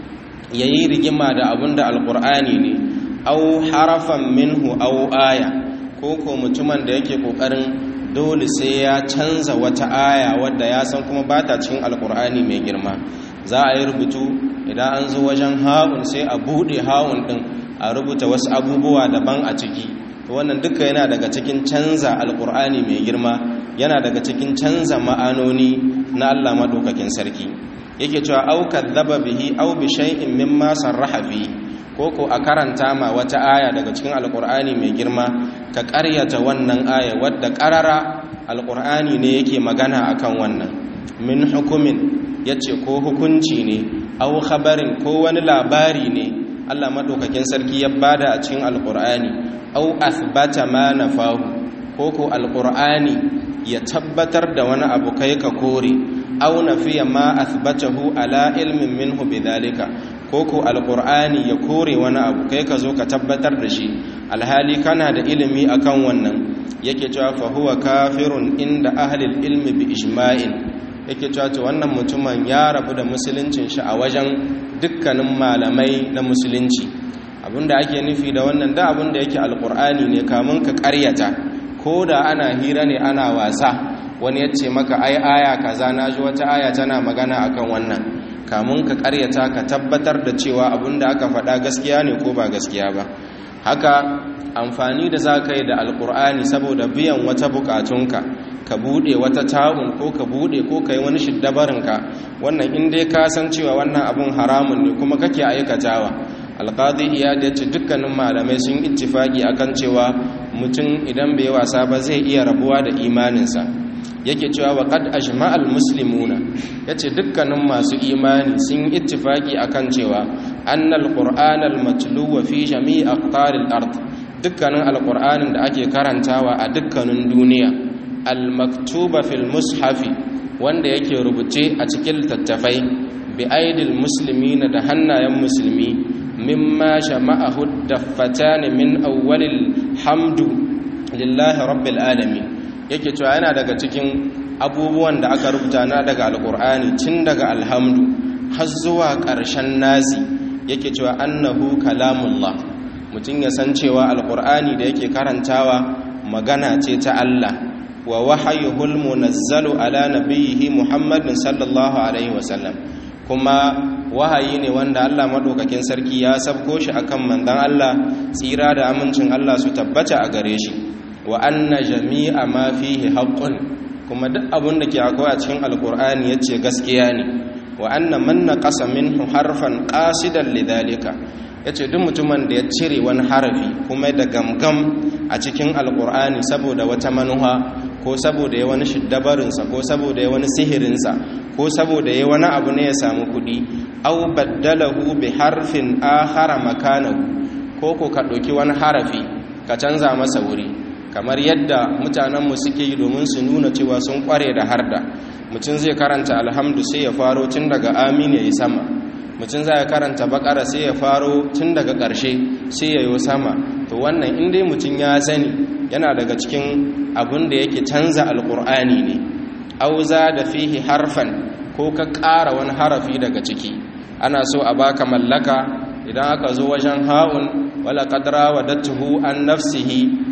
yayi rigima da abinda alqur'ani ne au harafan minhu au aya ko ko mutumin da yake kokarin dole sai ya canza wata aya wadda ya san kuma ba ta cikin alkur'ani mai girma za a yi rubutu idan an zo wajen ha'un sai a buɗe ha'un ɗin a rubuta wasu abubuwa daban a ciki wannan duka yana daga cikin canza alkur'ani mai girma yana daga cikin canza ma'anoni na allah maɗaukakin sarki yake cewa au kadzaba bihi au bi shay'in mimma sarraha fi ko ko a karanta ma wata aya daga cikin alkur'ani mai girma ka ƙaryata wannan aya wadda ƙarara alkur'ani ne yake magana akan wannan min hukumin yace ko hukunci ne au khabarin ko wani labari ne Allah madaukakin sarki ya bada a cikin alkur'ani au athbata ma nafahu ko ko alkur'ani ya tabbatar da wani abu kai ka kore au nafiya ma athbatahu ala ilmin minhu bidhalika ko ko alqur'ani ya kore wani abu kai ka zo ka tabbatar da shi alhali kana da ilimi akan wannan yake cewa fa huwa kafirun inda ahli ilmi bi ijma'in yake cewa to wannan mutumin ya rabu da musuluncin shi a wajen dukkanin malamai na musulunci abinda ake nufi da wannan da abinda yake alqur'ani ne kamun ka ƙaryata ko da ana hira ne ana wasa wani ya ce maka ai aya kaza na ji wata aya tana magana akan wannan kamun ka karyata ka tabbatar da cewa abinda aka faɗa gaskiya ne ko ba gaskiya ba haka amfani da za ka yi da alkur'ani saboda biyan wata bukatunka ka buɗe wata ta'un ko ka buɗe ko ka yi wani shiddabarinka wannan in dai ka san cewa wannan abun haramun ne kuma kake aikatawa alƙadi iya da ce dukkanin malamai sun ittifaki akan cewa mutum idan bai wasa ba zai iya rabuwa da imaninsa yake cewa wa qad ajma'al muslimuna yace dukkanin masu imani sun ittifaki akan cewa annal qur'anal matluwa fi jami'i aqtaril ard dukkanin alqur'anin da ake karantawa a dukkanin duniya al-maktuba fil mushafi wanda yake rubuce a cikin littattafai bi aidil muslimina da hannayen musulmi mimma shama'ahu daffatan min awwalil hamdu lillahi rabbil alamin yake cewa yana daga cikin abubuwan da aka rubuta na daga alkur'ani tun daga alhamdu har zuwa ƙarshen nasi yake cewa annahu kalamullah mutum ya san cewa alkur'ani da yake karantawa magana ce ta Allah wa wahayuhul munazzalu ala nabiyhi muhammadin sallallahu alaihi wasallam kuma wahayi ne wanda Allah madaukakin sarki ya sabko shi akan manzon Allah tsira da amincin Allah su tabbata a gare shi wa anna jami'a ma fihi haqqun kuma duk abun da ke akwai a cikin alqur'ani yace gaskiya ne wa anna man naqasa minhu harfan qasidan lidhalika yace duk mutumin da ya cire wani harafi kuma da gamgam a cikin alqur'ani saboda wata manuha ko saboda ya wani shiddabarin sa ko saboda ya wani sihirin sa ko saboda ya wani abu ne ya samu kudi aw baddalahu bi harfin akhara makanahu ko ko ka dauki wani harafi ka canza masa wuri kamar yadda mutanenmu suke yi domin su nuna cewa sun kware da harda mutum zai karanta alhamdu sai ya faro tun daga amin ya yi sama mutum zai karanta bakara sai ya faro tun daga ƙarshe sai ya yi sama to wannan inda mutum ya sani yana daga cikin abin da yake canza alƙur'ani ne auza da fihi harfan ko ka ƙara wani harafi daga ciki ana so a baka mallaka idan aka zo wajen ha'un wala qadra wa datuhu an nafsihi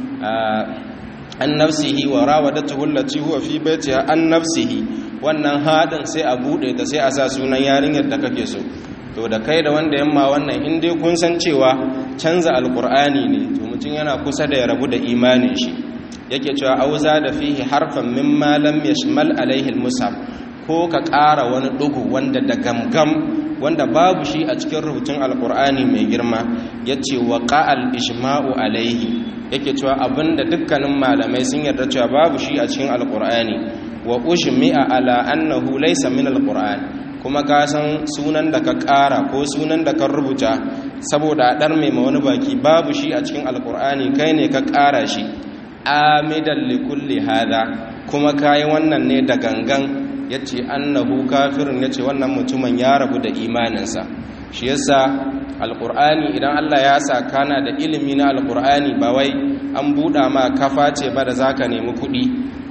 an nafsihi wa rawadatuhu allati huwa fi baitiha an nafsihi wannan hadin sai a bude ta sai a sa sunan yarinyar da kake so to da kai da wanda yamma wannan in dai kun san cewa canza alqur'ani ne to mutum yana kusa da ya rabu da imanin shi yake cewa auza da fihi harfan mimma lam yashmal alaihi almusab ko ka ƙara wani dugu wanda da gamgam wanda babu shi a cikin rubutun alqur'ani mai girma yace wa qa'al ijma'u alaihi yake cewa abinda dukkanin malamai sun yarda cewa babu shi a cikin alkur'ani wa ushmi'a ala annahu laysa min alqur'an kuma ka san sunan da ka ƙara ko sunan da ka rubuta saboda a dar mai wani baki babu shi a cikin alkur'ani kai ne ka ƙara shi amidan likulli hada kuma kayi wannan ne da gangan yace annahu kafirun yace wannan mutumin ya rabu da imaninsa shi yasa alkur'ani idan Allah ya sa kana da ilimi na alkur'ani ba wai an buɗa ma kafa ce ba da za ka nemi kuɗi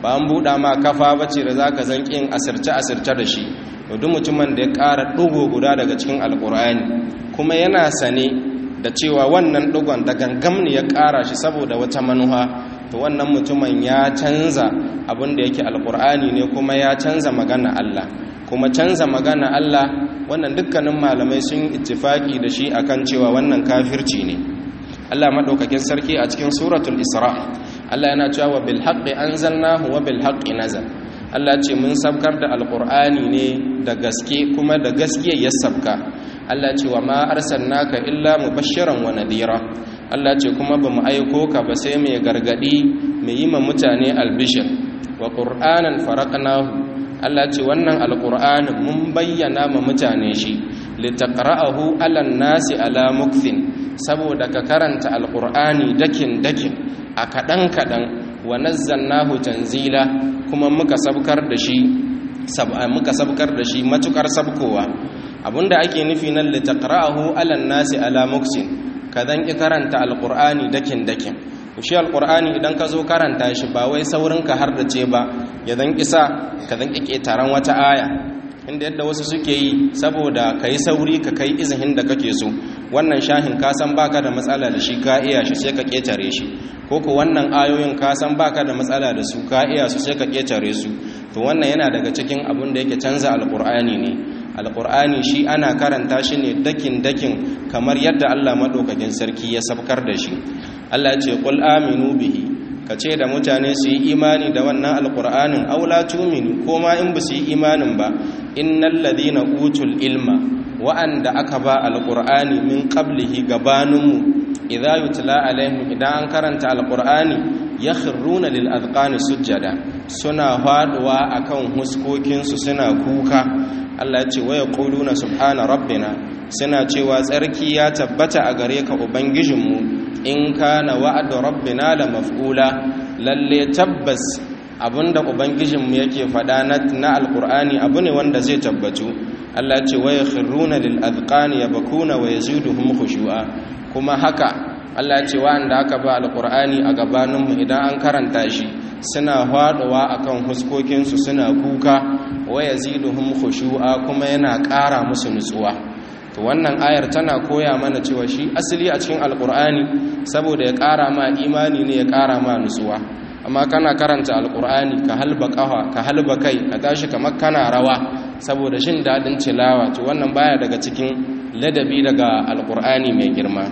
ba an buɗa ma kafa bace da zaka zanki yin asirce asirce da shi to duk mutumin da ya ƙara ɗugo guda daga cikin alƙur'ani kuma yana sane da cewa wannan ɗugon da gangam ne ya ƙara shi saboda wata manuha to wannan mutumin ya canza abin da yake alƙur'ani ne kuma ya canza magana Allah kuma canza magana Allah wannan dukkanin malamai sun ittifaki da shi akan cewa wannan kafirci ne Allah madaukakin sarki a cikin suratul Isra Allah yana cewa bil haqqi anzalnahu wa bil haqqi nazal Allah ce mun sabkar da alqur'ani ne da gaske kuma da gaskiya ya sabka Allah ce wa ma arsalnaka illa mubashiran wa nadira Allah ce kuma bamu aiko ka ba sai mai gargadi mai yi ma mutane albishir wa qur'anan faraqnahu Allah ce wannan alqur'anin mun bayyana ma mutane shi litaqra'ahu 'alan nasi ala mukthin saboda ka karanta alqur'ani dakin dakin a kadan kadan wa nazzalnahu tanzila kuma muka sabkar da shi muka sabkar da shi matukar sabkowa abinda ake nufi nan litaqra'ahu 'alan nasi ala mukthin kadan ki karanta alqur'ani dakin dakin shi alqur'ani idan ka zo karanta shi ba wai saurin ka har da ce ba ya dan kisa ka dan kike taron wata aya inda yadda wasu suke yi saboda kai sauri ka kai izihin da kake so wannan shahin ka san baka da matsala da shi ka iya shi sai ka ketare shi ko ko wannan ayoyin ka san baka da matsala da su ka iya su sai ka ketare su to wannan yana daga cikin abin da yake canza alqur'ani ne alqur'ani shi ana karanta shi ne dakin dakin kamar yadda Allah madaukakin sarki ya sabkar da shi Allah ya ce qul aminu bihi kace da mutane su yi imani da wannan alqur'anin aw la tu'minu ko ma in ba su yi imanin ba innal ladina utul ilma wa'anda aka ba alqur'ani min qablihi gabaninmu idza yutla alaihim idan an karanta alqur'ani yakhruna lil adqani sujada suna faduwa akan huskokin su suna kuka Allah ya ce wa yaquluna subhana rabbina suna cewa tsarki ya tabbata a gare ka ubangijinmu in kana wa'adu rabbina la maf'ula lalle tabbas abinda ubangijinmu yake faɗa na alqur'ani abu ne wanda zai tabbatu Allah ce wa yakhruna lil adqani yabkuna wa yaziduhum khushu'a kuma haka Allah ce wa'anda aka ba alqur'ani a gabaninmu idan an karanta shi suna faɗuwa akan huskokinsu suna kuka wa yaziduhum khushu'a kuma yana ƙara musu nutsuwa to wannan ayar tana koya mana cewa shi asali a cikin alkur'ani saboda ya ƙara ma imani ne ya ƙara ma nutsuwa amma kana karanta alkur'ani ka halba ƙafa ka halba kai ka tashi kamar kana rawa saboda shin daɗin tilawa to wannan baya daga cikin ladabi daga alkur'ani mai girma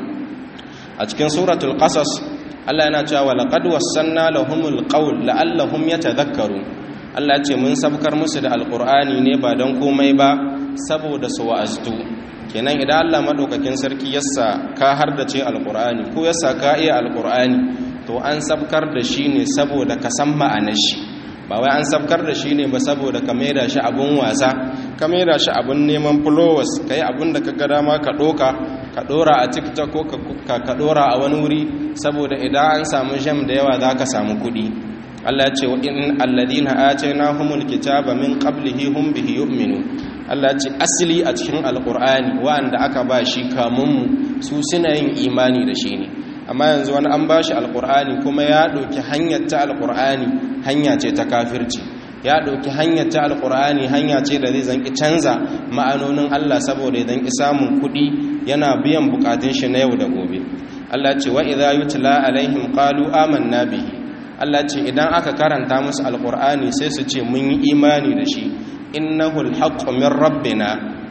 a cikin suratul qasas Allah yana cewa laqad wassanna lahumul qawl la'allahum yatadhakkarun Allah ce mun sabkar musu da alkur'ani ne ba don komai ba saboda su wa'aztu kenan idan Allah madaukakin sarki yassa ka hardace alqur'ani ko yassa ka iya alqur'ani to an sabkar da shi ne saboda ka san ma'anar shi ba wai an sabkar da shi ne ba saboda ka maida shi abun wasa ka maida shi abun neman followers kai abun da ka ga dama ka doka ka dora a TikTok ko ka ka dora a wani wuri saboda idan an samu jam da yawa zaka samu kuɗi Allah ce wa in alladhina atainahumul kitaba min qablihi hum bihi yu'minun Allah ce asali a cikin alkur'ani wa'anda aka ba shi kamunmu su suna yin imani da shi ne amma yanzu wani an ba shi alkur'ani kuma ya ɗauki hanyar ta alkur'ani hanya ce ta kafirci ya ɗauki hanyar ta alkur'ani hanya ce da zai zanki canza ma'anonin Allah saboda ya zanki samun kuɗi yana biyan bukatun shi na yau da gobe Allah ce wa idza yutla alaihim qalu amanna bihi Allah ce idan aka karanta musu alkur'ani sai su ce mun yi imani da shi innahu alhaqqu min rabbina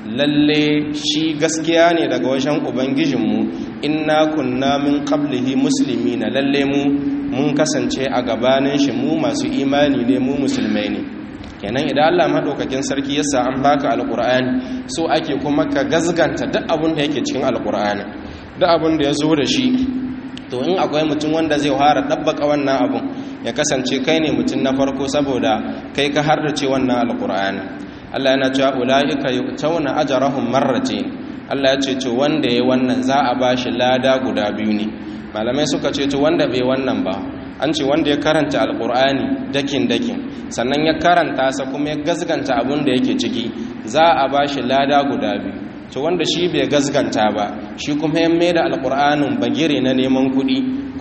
lalle shi gaskiya ne daga wajen ubangijinmu inna kunna min qablihi muslimina lalle mu mun kasance a gabanin shi mu masu imani ne mu musulmai ne kenan idan Allah madaukakin sarki yasa an baka alqur'ani so ake kuma ka gazganta duk abin da yake cikin alqur'ani duk abin da ya zo da shi to in akwai mutum wanda zai fara dabbaka wannan abun ya kasance kai ne mutum na farko saboda kai ka hardace wannan alqur'ani Allah yana cewa ulaika yu'tawna ajrahum marratayn Allah ya ce to wanda yayi wannan za a bashi lada guda biyu ne malamai suka ce to wanda bai wannan ba an ce wanda ya karanta alqur'ani dakin dakin sannan ya karanta sa kuma ya gazganta abun da yake ciki za a bashi lada guda biyu to wanda shi bai gazganta ba shi kuma ya mai da alƙur'anin bagire na neman kuɗi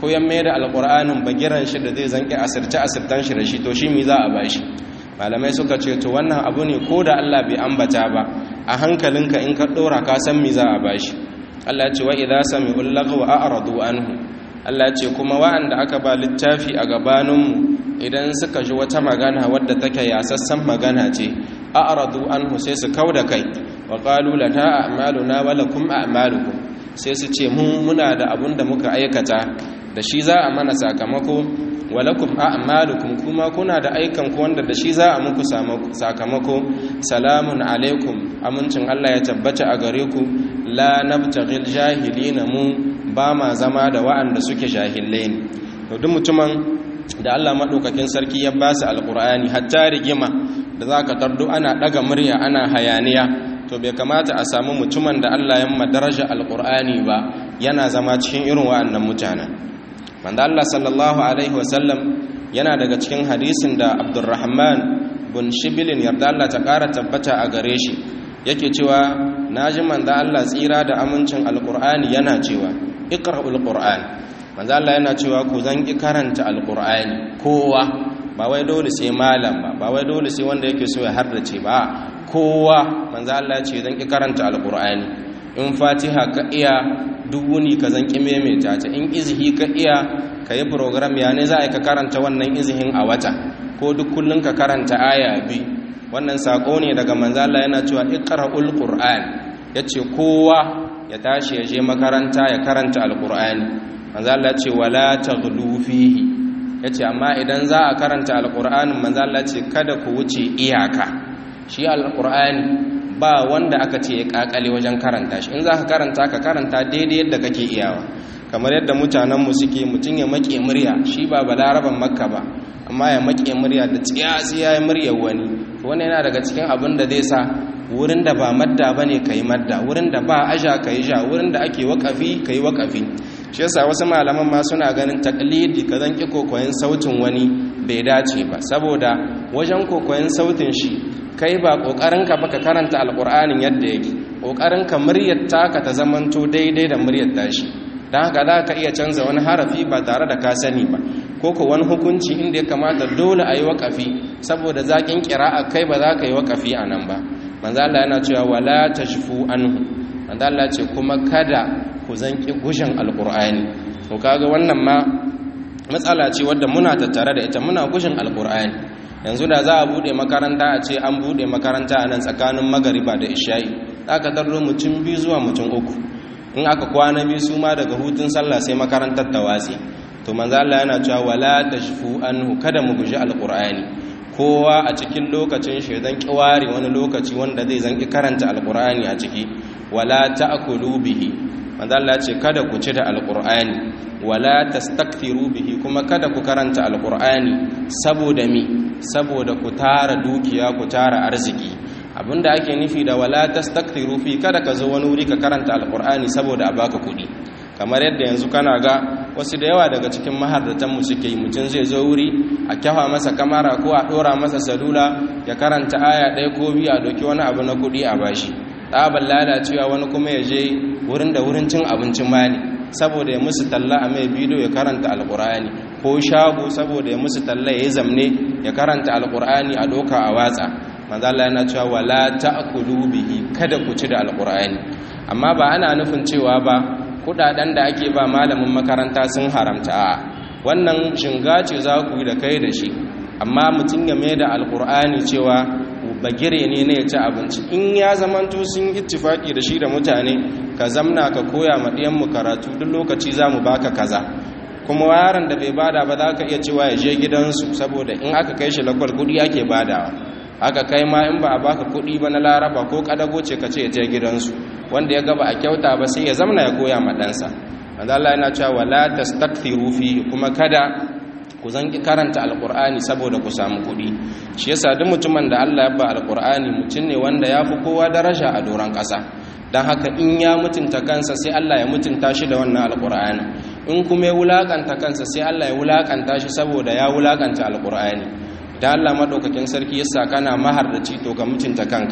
ko ya mai da alƙur'anin bagiran shi da zai zanki asirce asirtan shi da shi to shi mi za a bashi malamai suka ce to wannan abu ne ko da Allah bai ambata ba a hankalinka in ka ɗora ka san mi za a bashi Allah ya ce wa idza sami'ul lagwa a'radu anhu Allah ya ce kuma wa'anda aka ba littafi a gabaninmu idan suka ji wata magana wadda take yasassan magana ce a'radu anhu sai su kauda kai wa qalu lana a'maluna wa lakum a'malukum sai su ce mu muna da abun da muka aikata da shi za a mana sakamako wa lakum a'malukum kuma kuna da aikan ku wanda da shi za a muku sakamako salamun alaikum amincin Allah ya tabbata a gare ku la nabtaghil jahilina mu ba ma zama da wa'anda suke jahilai ne to duk mutumin da Allah madaukakin sarki ya ba su alqur'ani hatta rigima da zaka tardo ana daga murya ana hayaniya to bai kamata a samu mutumin da Allah ya madaraja alqur'ani ba yana zama cikin irin wa'annan mutanen manzo Allah sallallahu alaihi wasallam yana daga cikin hadisin da Abdurrahman bin Shibilin yarda Allah ta kara tabbata a gare shi yake cewa naji manzo Allah tsira da amincin alqur'ani yana cewa iqra'ul qur'an manzo Allah yana cewa ku zan ki karanta alqur'ani kowa ba wai dole sai malam ba ba wai dole sai wanda yake so ya hardace ba kowa manzo Allah ya ce zan ki karanta alqur'ani in fatiha ka iya duk wuni ka zan ki maimaita ta in izhi ka iya ka yi program ya ne za a ka karanta wannan izhin a wata ko duk kullun ka karanta aya bi wannan sako ne daga manzo Allah yana cewa iqra'ul qur'an yace kowa ya tashi ya je makaranta ya karanta alqur'ani manzo Allah ce wala taghlu fihi yace amma idan za a karanta alqur'anin manzo Allah ce kada ku wuce iyaka shi alqur'ani ba wanda aka ce ya kakale wajen karanta shi in za ka karanta ka karanta daidai yadda kake iyawa kamar yadda mutanenmu suke mutum ya make murya shi ba balaraban makka ba amma ya make murya da tsiyasi ya yi muryar wani wani yana daga cikin abin da zai sa wurin da ba madda ba ne ka yi madda wurin da ba aja ka yi ja wurin da ake wakafi ka yi wakafi shi yasa wasu malaman ma suna ganin taklidi ka zan ki kokoyin sautin wani bai dace ba saboda wajen kokoyin sautin shi kai ba kokarin ka baka karanta alqur'anin yadda yake kokarin ka muryar taka ta zamanto daidai da muryar tashi dan haka za ka iya canza wani harafi ba tare da ka sani ba ko ko wani hukunci inda ya kamata dole a yi waƙafi saboda zaƙin ƙira'a kai ba za ka yi waƙafi a nan ba manzo Allah yana cewa wala tashfu anhu manzo Allah ce kuma kada ku zanki gushin alqur'ani to kaga wannan ma matsala ce wadda muna tattare da ita muna gushin alqur'ani yanzu da za a bude makaranta a ce an bude makaranta a nan tsakanin magariba da isha'i aka tarro mutum biyu zuwa mutum uku in aka kwana biyu su ma daga hutun sallah sai makarantar ta watsi to manzo Allah yana cewa wala tashfu anhu kada mu guji alqur'ani kowa a cikin lokacin shi zan kiware wani lokaci wanda zai zanki karanta alqur'ani a ciki wala ta'kulu bihi manzo Allah ce kada ku ci da alqur'ani wala tastakthiru bihi kuma kada ku karanta alqur'ani saboda mi saboda ku tara dukiya ku tara arziki abinda ake nufi da wala tastakthiru fi kada ka zo wani wuri ka karanta alqur'ani saboda a baka kuɗi kamar yadda yanzu kana ga wasu da yawa daga cikin mahardatan mu suke yi mutum zai zo wuri a kyafa masa kamara ko a ɗora masa salula ya karanta aya ɗaya ko biyu a doki wani abu na kuɗi a bashi tsabar lalacewa wani kuma ya je wurin da wurin cin abincin ma ne saboda ya musu talla a mai bidiyo ya karanta alkur'ani ko shago saboda ya musu talla ya yi zamne ya karanta alkur'ani a doka a watsa manzo Allah yana cewa wala ta'kulu bihi kada ku ci da alkur'ani amma ba ana nufin cewa ba kudaden da ake ba malamin makaranta sun haramta a wannan shinga ce za ku yi da kai da shi amma mutum ya mai da alkur'ani cewa bagire ne na ya ci abinci in ya zamanto sun ittifaki da shi da mutane ka zamna ka koya ma mu karatu duk lokaci za mu baka kaza kuma yaron da bai bada ba za ka iya cewa ya je gidansu saboda in aka kai shi lakwal kudi ake badawa aka kai ma in ba a baka kudi ba na laraba ko kadago ce ka ce ya je gidansu wanda ya gaba a kyauta ba sai ya zamna ya koya ma ɗansa wanda Allah yana cewa wala tastakthiru fi kuma kada ku zanki karanta alqur'ani saboda ku samu kuɗi shi yasa duk mutumin da Allah ya ba alqur'ani mutum ne wanda ya fi kowa daraja a doron ƙasa don haka in ya mutunta kansa sai Allah ya mutunta shi da wannan alqur'ani in kuma ya wulakanta kansa sai Allah ya wulakanta shi saboda ya wulakanta alqur'ani da Allah madaukakin sarki yasa kana maharraci to ka mutunta kanka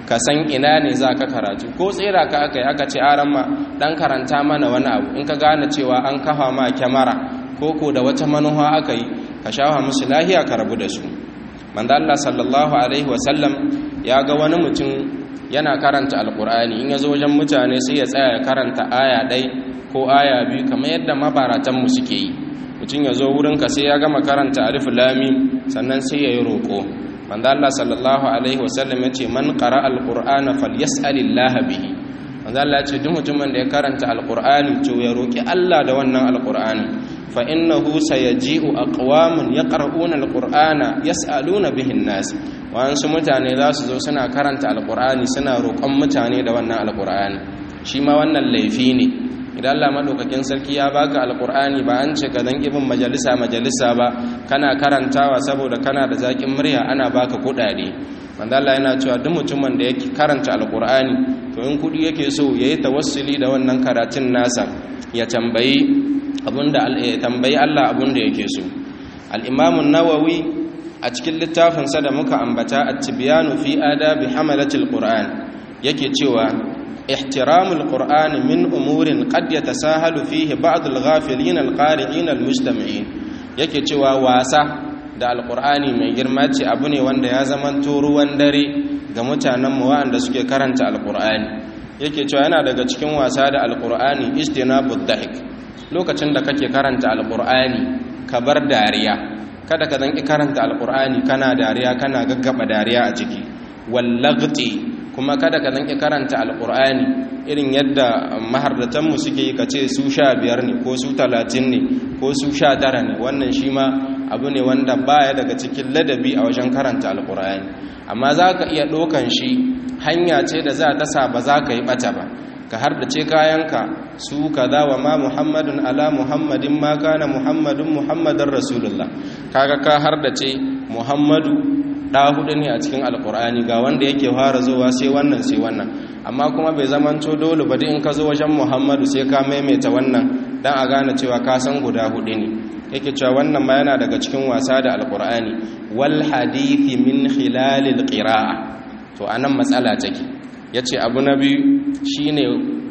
ka san ina ne za ka karatu ko tsira ka aka yi aka ce aran ma dan karanta mana wani abu in ka gane cewa an kafa ma kyamara ko ko da wata manuwa aka yi ka shafa musu lahiya ka rabu da su manzo Allah sallallahu alaihi wasallam ya ga wani mutum yana karanta alkur'ani in ya zo wajen mutane sai ya tsaya ya karanta aya ɗai ko aya biyu kamar yadda mabaratanmu suke yi mutum ya zo wurinka sai ya gama karanta alif lami sannan sai ya yi roƙo manzo Allah sallallahu alaihi wasallam ya ce man qara alqur'ana falyas'alillaha bihi manzo Allah ya ce duk mutumin da ya karanta alqur'ani to ya roƙi Allah da wannan alqur'ani fa innahu sayaji'u aqwamun yaqra'una alqur'ana yas'aluna bihi an-nas wa'ansu mutane za su zo suna karanta alqur'ani suna roƙon mutane da wannan alqur'ani shi ma wannan laifi ne idan Allah madaukakin sarki ya baka alqur'ani ba an ce ka dan ibin majalisa majalisa ba kana karantawa saboda kana da zakin murya ana baka kudade manzo Allah yana cewa duk mutumin da yake karanta alqur'ani to in kudi yake so yayi tawassuli da wannan karatun nasa ya tambayi abinda ya tambayi Allah abinda yake so al-Imam an-Nawawi a cikin littafin sa da muka ambata at-Tibyanu fi adabi hamalatil Qur'an yake cewa ihtiramul Qur'ani min umurin qad yatasahalu fihi ba'd al-ghafilin al-qari'in al-mujtami'in yake cewa wasa da alqur'ani mai girma ce abu ne wanda ya zamanto ruwan dare ga mutanen mu wanda suke karanta alqur'ani yake cewa yana daga cikin wasa da alqur'ani istinabud dahik lokacin da kake karanta alkur'ani ka bar dariya kada ka zanki karanta alkur'ani kana dariya kana gaggaba dariya a ciki wallagti kuma kada ka zanki karanta alkur'ani irin yadda mahardatanmu suke yi ka ce su sha biyar ne ko su talatin ne ko su sha tara ne wannan shi ma abu ne wanda baya daga cikin ladabi a wajen karanta alkur'ani amma za ka iya ɗaukan shi hanya ce da za ta sa ba za ka yi ɓata ba ka hardace kayanka su kaza wa ma muhammadun ala muhammadin ma kana muhammadun muhammadin rasulullah kaga ka hardace muhammadu da hudu ne a cikin alkur'ani ga wanda yake fara zuwa sai wannan sai wannan amma kuma bai zamanto dole ba in ka zo wajen muhammadu sai ka maimaita wannan dan a gane cewa ka san guda hudu ne yake cewa wannan ma yana daga cikin wasa da alkur'ani wal hadithi min khilalil qira'a to anan matsala take yace abu na biyu shine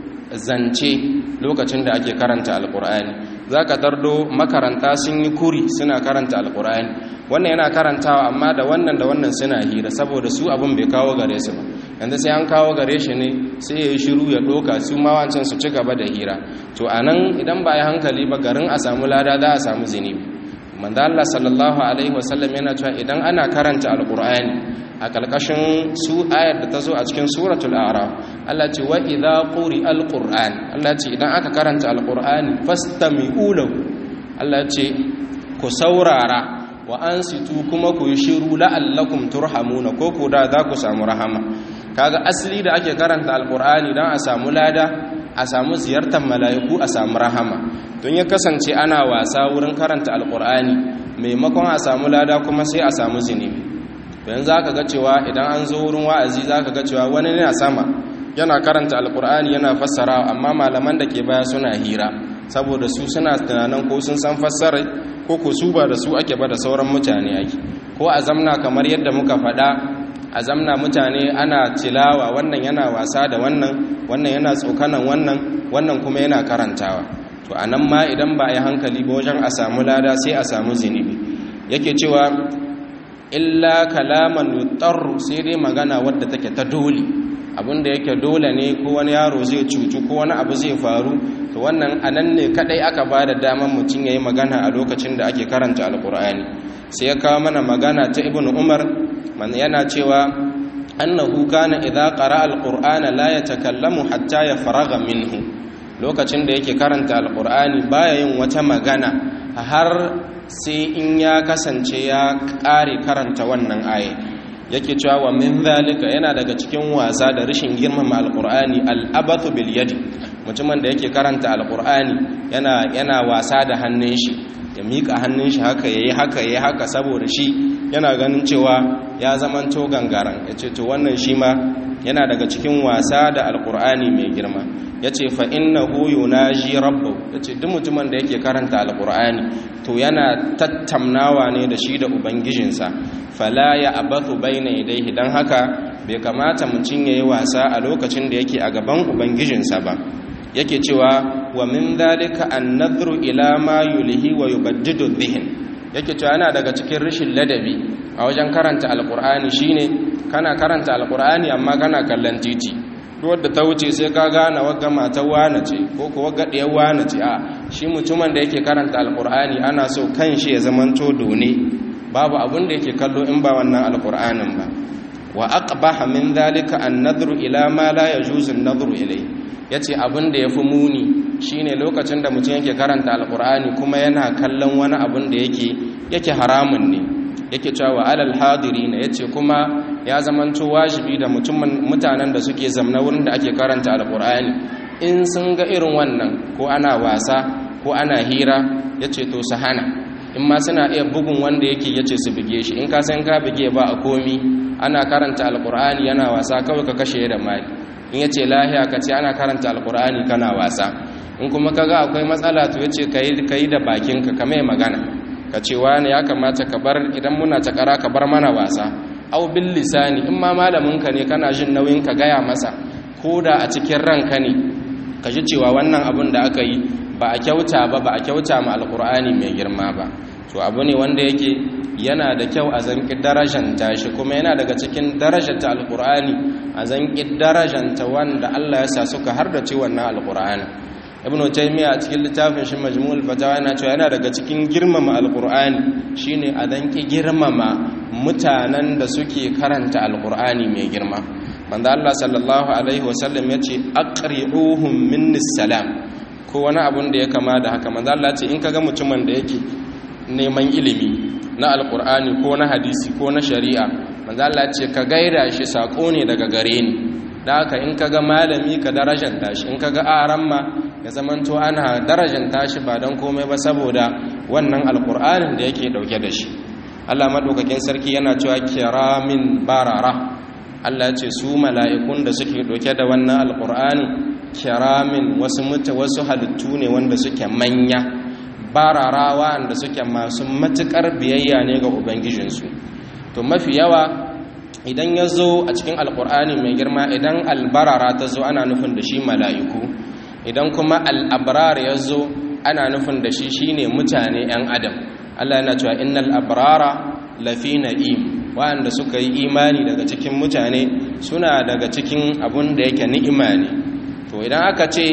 zance lokacin da ake karanta alkur'ani zaka tardo makaranta sun yi kuri suna karanta alkur'ani wannan yana karantawa amma da wannan da wannan suna hira saboda su abin bai kawo gare su ba yanzu sai an kawo gare shi ne sai ya yi shiru ya doka su ma wancan su ci gaba da hira to anan idan ba ya hankali ba garin a samu lada za a samu zinubi manzo Allah sallallahu alaihi wasallam yana cewa idan ana karanta alkur'ani a ƙarƙashin su ayar da ta zo a cikin suratul araf Allah ce wa idza quri alquran Allah ce idan aka karanta alqurani fastami'u lahu Allah ce ku saurara wa ansitu kuma ku yi shiru la'allakum turhamuna ko ku da za ku samu rahama kaga asali da ake karanta alqurani dan a samu lada a samu ziyartar mala'iku a samu rahama don ya kasance ana wasa wurin karanta alqurani maimakon a samu lada kuma sai a samu zinubi yanzu za ka ga cewa idan an zo wurin wa'azi za ka ga cewa wani yana sama yana karanta alkur'ani yana fassara amma malaman da ke baya suna hira saboda su suna tunanin ko sun san fassara ko ko su ba da su ake ba da sauran mutane ake ko a zamna kamar yadda muka faɗa a zamna mutane ana tilawa wannan yana wasa da wannan wannan yana tsokanan wannan wannan kuma yana karantawa to a nan ma idan ba a yi hankali ba wajen a samu lada sai a samu zunubi yake cewa illa kalaman yutarru sai dai magana wadda take ta dole abinda yake dole ne ko wani yaro zai cutu ko wani abu zai faru to wannan anan ne kadai aka ba da daman mutum yayi magana a lokacin da ake karanta alkur'ani sai ya kawo mana magana ta ibnu umar man yana cewa annahu kana idza qara'a alqur'ana la yatakallamu hatta yafraga minhu lokacin da yake karanta alkur'ani baya yin wata magana har sai in ya kasance ya ƙare karanta wannan aye yake cewa wa min zalika yana daga cikin wasa da rashin girmama alqur'ani al'abathu bil yadi mutumin da yake karanta alqur'ani yana yana wasa da hannun shi ya mika hannun shi haka yayi haka yayi haka saboda shi yana ganin cewa ya zamanto gangaran ya ce to wannan shi ma yana daga cikin wasa da alkur'ani mai girma ya ce fa'innahu yunaji rabbu ya ce duk mutumin da yake karanta alkur'ani to yana tattamnawa ne da shi da ubangijinsa fala ya abathu bayna yadayhi dan haka bai kamata mutum yayi wasa a lokacin da yake a gaban ubangijinsa ba yake cewa wa min dhalika an-nadhru ila ma yulhi wa yubaddidu dhihin yake cewa yana daga cikin rashin ladabi a wajen karanta alkur'ani shine kana karanta alkur'ani amma kana kallon titi wadda ta wuce sai ka gane wagga matar wane ce ko kuwa gaɗiyar wane ce a shi mutumin da yake karanta alkur'ani ana so kan shi ya zamanto done babu abin da yake kallo in ba wannan alkur'anin ba wa aqbaha min dhalika an-nadhru ila ma la yajuzu an-nadhru ilay yace abin da yafi muni shine lokacin da mutum yake karanta alkur'ani kuma yana kallon wani abin da yake yake haramun ne yake cewa alal hadirina yace kuma ya zamanto wajibi da mutanen da suke zamna wurin da ake karanta alkur'ani in sun ga irin wannan ko ana wasa ko ana hira yace to su hana in ma suna iya bugun wanda yake yace su buge shi in ka san ka buge ba a komi ana karanta alkur'ani yana wasa kawai ka kashe da mali in yace lahiya ka ce ana karanta alkur'ani kana wasa in kuma kaga akwai matsala to yace kai kai da bakinka ka mai magana ka ce wani ya kamata ka bar idan muna ta kara ka bar mana wasa au bil lisani in ma malaminka ne kana jin nauyin ka gaya masa ko da a cikin ranka ne ka ji cewa wannan abin da aka yi ba a kyauta ba ba a kyauta ma alkur'ani mai girma ba to abu ne wanda yake yana da kyau a zanki darajanta shi kuma yana daga cikin darajanta alkur'ani a zanki darajanta wanda Allah ya sa suka har da ci wannan alkur'ani ibnu taymiya a cikin littafin shi majmu'ul fatawa yana cewa yana daga cikin girmama alkur'ani shine a zanki girmama mutanen da suke karanta alkur'ani mai girma manzo Allah sallallahu alaihi wasallam yace aqri'uhum minnis salam ko wani abun da ya kama da haka manzo Allah ce in kaga mutumin da yake neman ilimi na alkur'ani ko na hadisi ko na shari'a manzo Allah ce ka gaida shi sako ne daga gare ni da haka in kaga malami ka darajanta shi in kaga aran ma ya zamanto ana darajanta shi ba don komai ba saboda wannan alkur'anin da yake dauke da shi Allah madaukakin sarki yana cewa kiramin barara Allah ya ce su mala'ikun da suke dauke da wannan alkur'ani kiramin wasu mutu wasu halittu ne wanda suke manya barara wanda suke masu matukar biyayya ne ga ubangijinsu to mafi yawa idan ya zo a cikin alkur'ani mai girma idan albarara ta zo ana nufin da shi mala'iku idan kuma al'abrar ya zo ana nufin da shi shine mutane 'yan adam Allah yana cewa innal abrara lafi na'im wa'anda suka yi imani daga cikin mutane suna daga cikin abun da yake ni'ima ne to idan aka ce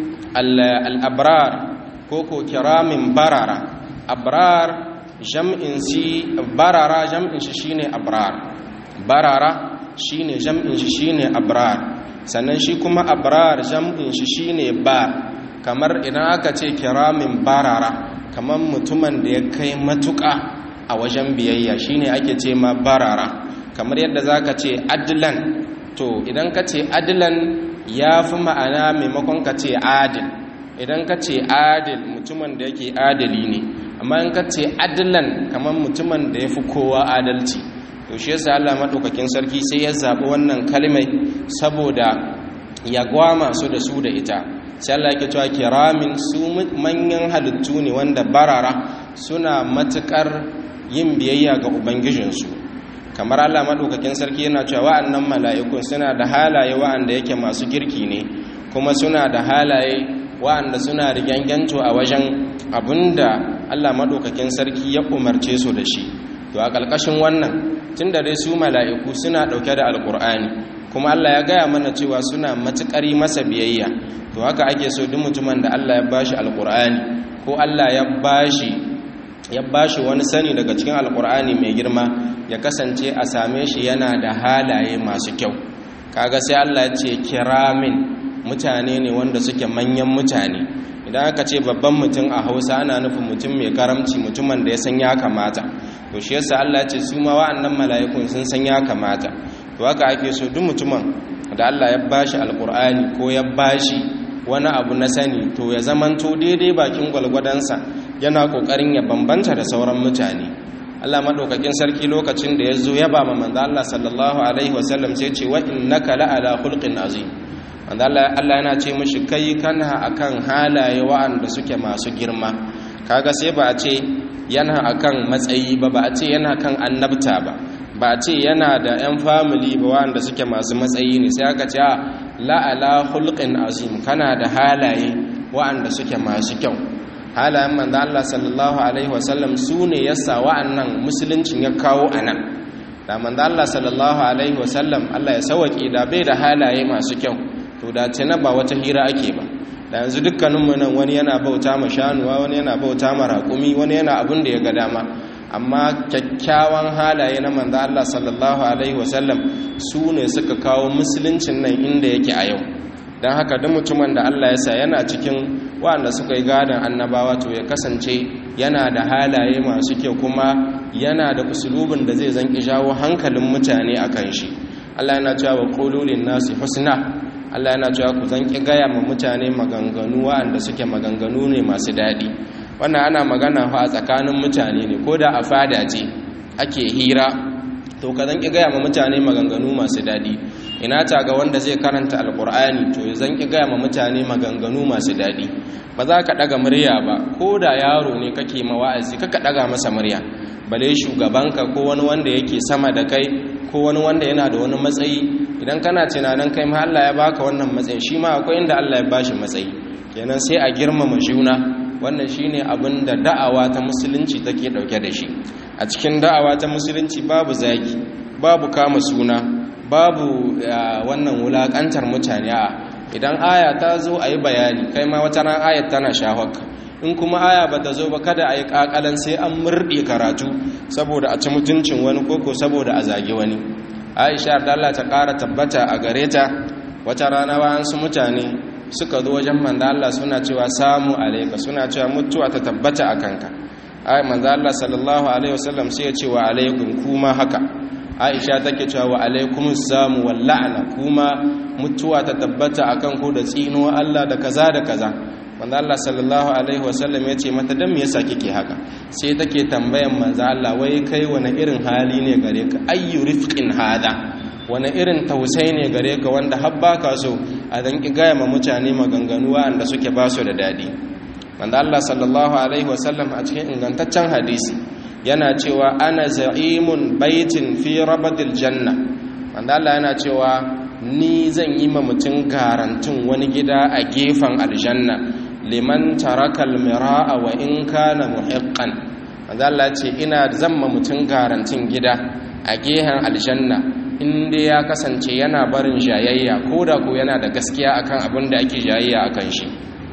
al'abrar ko ko kiramin barara abrar jam'in si barara jam'in shi shine abrar barara shine jam'in shi shine abrar sannan shi kuma abrar jam'in shi shine ba kamar idan aka ce kiramin barara kamar mutumin da ya kai matuƙa a wajen biyayya shine ake ce ma barara kamar yadda zaka ce adlan to idan ka ce adlan ya fi ma'ana maimakon ka ce adil idan ka ce adil mutumin da yake adali ne amma in ka ce adlan kamar mutumin da ya fi kowa adalci to shi yasa Allah madaukakin sarki sai ya zabi wannan kalmai saboda ya gwama su da su da ita sai Allah yake cewa kiramin su manyan halittu ne wanda barara suna matukar yin biyayya ga ubangijinsu kamar Allah madaukakin sarki yana cewa wa'annan mala'ikun suna da halaye wa'anda yake masu girki ne kuma suna da halaye wa'anda suna rigyanganto a wajen abinda Allah madaukakin sarki ya umarce su da shi to a ƙarƙashin wannan tun da dai su mala'iku suna ɗauke da alƙur'ani kuma Allah ya gaya mana cewa suna matuƙari masa biyayya to haka ake so duk mutumin da Allah ya bashi alƙur'ani ko Allah ya bashi ya bashi wani sani daga cikin alƙur'ani mai girma ya kasance a same shi yana da halaye masu kyau kaga sai Allah ya ce kiramin mutane ne wanda suke manyan mutane idan aka ce babban mutum a hausa ana nufin mutum mai karamci mutumin da ya san ya kamata to shi yasa Allah ce su ma wa'annan mala'ikun sun san ya kamata to haka ake so duk mutumin da Allah ya bashi alkur'ani ko ya bashi wani abu na sani to ya zamanto daidai bakin gwalgwadansa yana kokarin ya bambanta da sauran mutane Allah madaukakin sarki lokacin da ya zo ya ba manzo Allah sallallahu alaihi wasallam sai ce wa innaka la ala khulqin azim manzo Allah Allah yana ce mishi kai kana akan halaye wa'anda suke masu girma kaga sai ba a ce yana akan matsayi ba ba a ce yana kan annabta ba ba a ce yana da 'yan family ba wanda suke masu matsayi ne sai aka ce la'ala hulqin azim kana da halaye wa'anda suke masu kyau halayen manzo Allah sallallahu alaihi wasallam su ne yasa wa'annan musuluncin ya kawo anan da manzo Allah sallallahu alaihi wasallam Allah ya sauke da bai da halaye masu kyau to da ce na ba wata hira ake ba da yanzu dukkaninmu nan wani yana bauta ma shanuwa wani yana bauta ma raƙumi wani yana abin da ya ga dama amma kyakkyawan halaye na manzo Allah sallallahu alaihi wasallam su ne suka kawo musuluncin nan inda yake a yau don haka duk mutumin da Allah ya sa yana cikin waɗanda suka yi gadon annabawa to ya kasance yana da halaye masu kyau kuma yana da usulubin da zai zanki jawo hankalin mutane a kan shi Allah yana cewa wa qululin nasi husna Allah yana cewa ku zanki gaya ma mutane maganganu waɗanda suke maganganu ne masu daɗi wannan ana magana fa a tsakanin mutane ne ko da a fada ce ake hira to ka zanki gaya ma mutane maganganu masu daɗi ina ta ga wanda zai karanta alkur'ani to zan ki gaya ma mutane maganganu masu daɗi ba za ka ɗaga murya ba ko da yaro ne kake ma wa'azi kaka ɗaga masa murya bale shugabanka ko wani wanda yake sama da kai ko wani wanda yana da wani matsayi idan kana tunanin kai ma Allah ya baka wannan matsayi shi ma akwai inda Allah ya bashi matsayi kenan sai a girmama juna wannan shine abin da da'awa ta musulunci take dauke da shi a cikin da'awa ta musulunci babu zagi babu kama suna babu wannan wulakantar mutane a idan aya ta zo a yi bayani kai ma wata ran ayat tana shahwaka in kuma aya ba ta zo ba kada a yi kakalan sai an murɗe karatu saboda a ci mutuncin wani koko saboda a zagi wani aisha da Allah ta ƙara tabbata a gare ta wata rana wayansu mutane suka zo wajen manzo Allah suna cewa samu alaika suna cewa mutuwa ta tabbata a kanka ai manzo Allah sallallahu alaihi wasallam sai ya ce wa alaikum kuma haka aisha take cewa wa alaikumus samu wal la'na kuma mutuwa ta tabbata akan ku da tsino Allah da kaza da kaza manzo Allah sallallahu alaihi wasallam ya ce mata dan me yasa kike haka sai take tambayan manzo Allah wai kai wani irin hali ne gare ka ayyu rifqin hada wani irin tausayi ne gare ka wanda har baka so a dan ki gaya ma mutane maganganu wanda suke ba su da dadi manzo Allah sallallahu alaihi wasallam a cikin ingantaccen hadisi yana cewa ana za'imun baitin fi rabadil janna manzo Allah yana cewa ni zan yi ma mutum garantin wani gida a gefen aljanna liman tarakal mira'a wa in kana muhiqqan manzo Allah ce ina zamma mutum garantin gida a gehen aljanna inda ya kasance yana barin jayayya koda ko yana da gaskiya akan abin da ake jayayya akan shi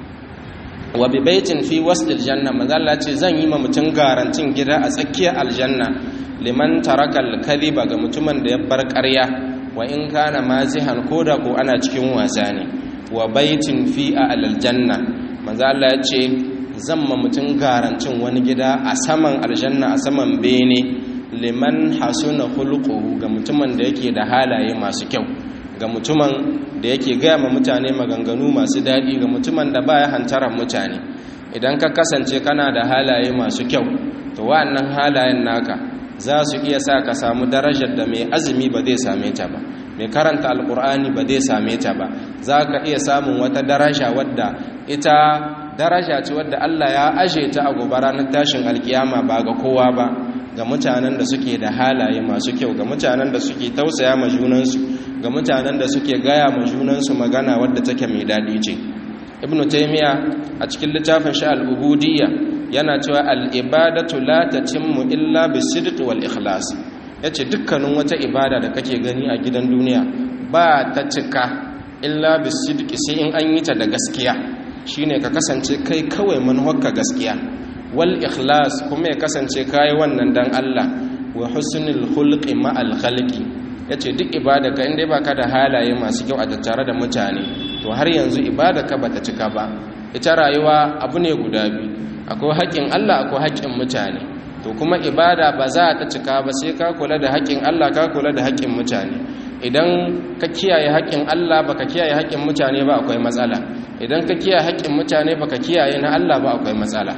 wa bi baitin fi wasdil janna manzo Allah ce zan yi ma mutum garantin gida a tsakiyar aljanna liman tarakal kadhiba ga mutumin da ya bar ƙarya wa in kana mazihan koda ko ana cikin wasa ne wa baitin fi aljanna manzo Allah ya ce zan ma mutum garancin wani gida a saman aljanna a saman bene liman hasuna khuluquhu ga mutumin da yake da halaye masu kyau ga mutumin da yake gaya ma mutane maganganu masu daɗi ga mutumin da baya hantaran mutane idan ka kasance kana da halaye masu kyau to wa'annan halayen naka za su iya sa ka samu darajar da mai azumi ba zai same ta ba mai karanta alkur'ani ba zai same ta ba za ka iya samun wata daraja wadda ita daraja ce wadda Allah ya aje ta a gobe ranar tashin alkiyama ba ga kowa ba ga mutanen da suke da halaye masu kyau ga mutanen da suke tausaya ma junansu ga mutanen da suke gaya ma junansu magana wadda take mai daɗi ce ibnu taymiya a cikin littafin shi al-ubudiyya yana cewa al-ibadatu la tatimmu illa bis-sidq wal ikhlas yace dukkanin wata ibada da kake gani a gidan duniya ba ta cika illa bis-sidq sai in an yi ta da gaskiya shine ka kasance kai kawai manhajka gaskiya wal ikhlas kuma ya kasance kai wannan dan Allah wa husnul khulqi ma'al khalqi yace duk ibada ka inda baka da halaye masu kyau a tattare da mutane to har yanzu ibada ka bata cika ba ita rayuwa abu ne guda biyu akwai haƙƙin Allah akwai haƙƙin mutane to kuma ibada ba za ta cika ba sai ka kula da haƙƙin Allah ka kula da haƙƙin mutane idan ka kiyaye haƙƙin Allah baka kiyaye haƙƙin mutane ba akwai matsala idan ka kiyaye haƙƙin mutane baka kiyaye na Allah ba akwai matsala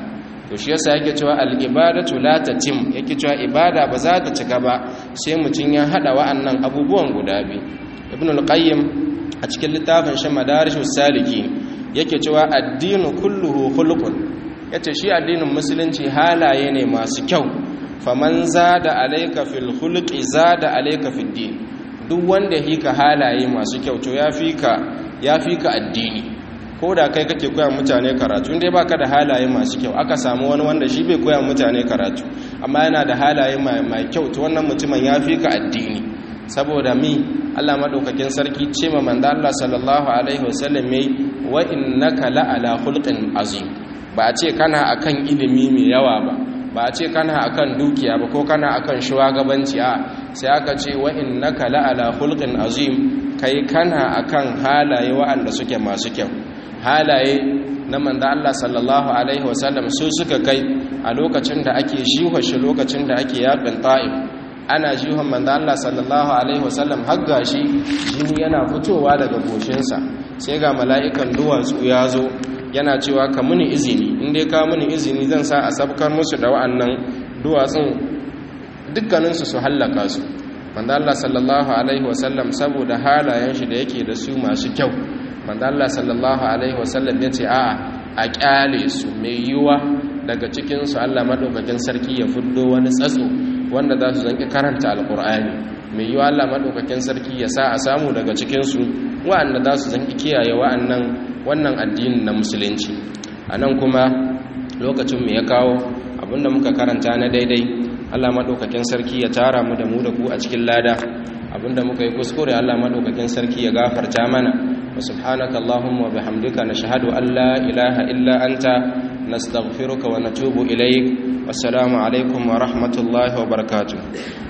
to shi yasa yake cewa al-ibadatu la tatim yake cewa ibada ba za ta cika ba sai mutun ya hada wa'annan abubuwan guda biyu ibn al-qayyim a cikin littafin shi madarishus saliki yake cewa addinu kulluhu khuluqun yace shi addinin musulunci halaye ne masu kyau faman zada alayka fil khuluqi zada alayka fid din duk wanda hika halaye masu kyau to ya fika ya fika addini ko da kai kake koya mutane karatu inda baka da halaye masu kyau aka samu wani wanda shi bai koya mutane karatu amma yana da halaye mai kyau to wannan mutumin ya fika addini saboda mi Allah madaukakin sarki ce ma manzo Allah sallallahu alaihi wasallam yayi wa innaka la ala khulqin azim ba a ce kana akan ilimi mai yawa ba ba a ce kana akan dukiya ba ko kana akan shugabanci a sai aka ce wa innaka la ala khulqin azim kai kana akan halaye waɗanda suke masu kyau halaye na manzo Allah sallallahu alaihi wasallam su suka kai a lokacin da ake jiwa shi lokacin da ake yakin ta'if ana jihon manzo Allah sallallahu alaihi wasallam har gashi jini yana fitowa daga goshinsa sai ga mala'ikan duwatsu ya zo yana cewa ka muni izini in dai ka muni izini zan sa a sabkar musu da wa'annan duwatsun dukkaninsu su hallaka su manzo Allah sallallahu alaihi wasallam saboda halayen shi da yake da su masu kyau manzo Allah sallallahu alaihi wasallam ya ce a'a a kyale su mai yiwa daga cikin su Allah madaukakin sarki ya fuddo wani tsatso wanda za su zanki karanta alkur'ani mai yiwa Allah madaukakin sarki ya sa a samu daga cikinsu wa'anda za su zanki kiyaye wa'annan wannan addinin na musulunci a nan kuma lokacin mu ya kawo abinda muka karanta na daidai Allah madaukakin sarki ya tara mu da mu da ku a cikin lada abinda muka yi kuskure Allah madaukakin sarki ya gafarta mana wa subhanaka allahumma wa bihamdika nashhadu an la ilaha illa anta nastaghfiruka wa natubu ilaik wassalamu alaikum wa rahmatullahi wa barakatuh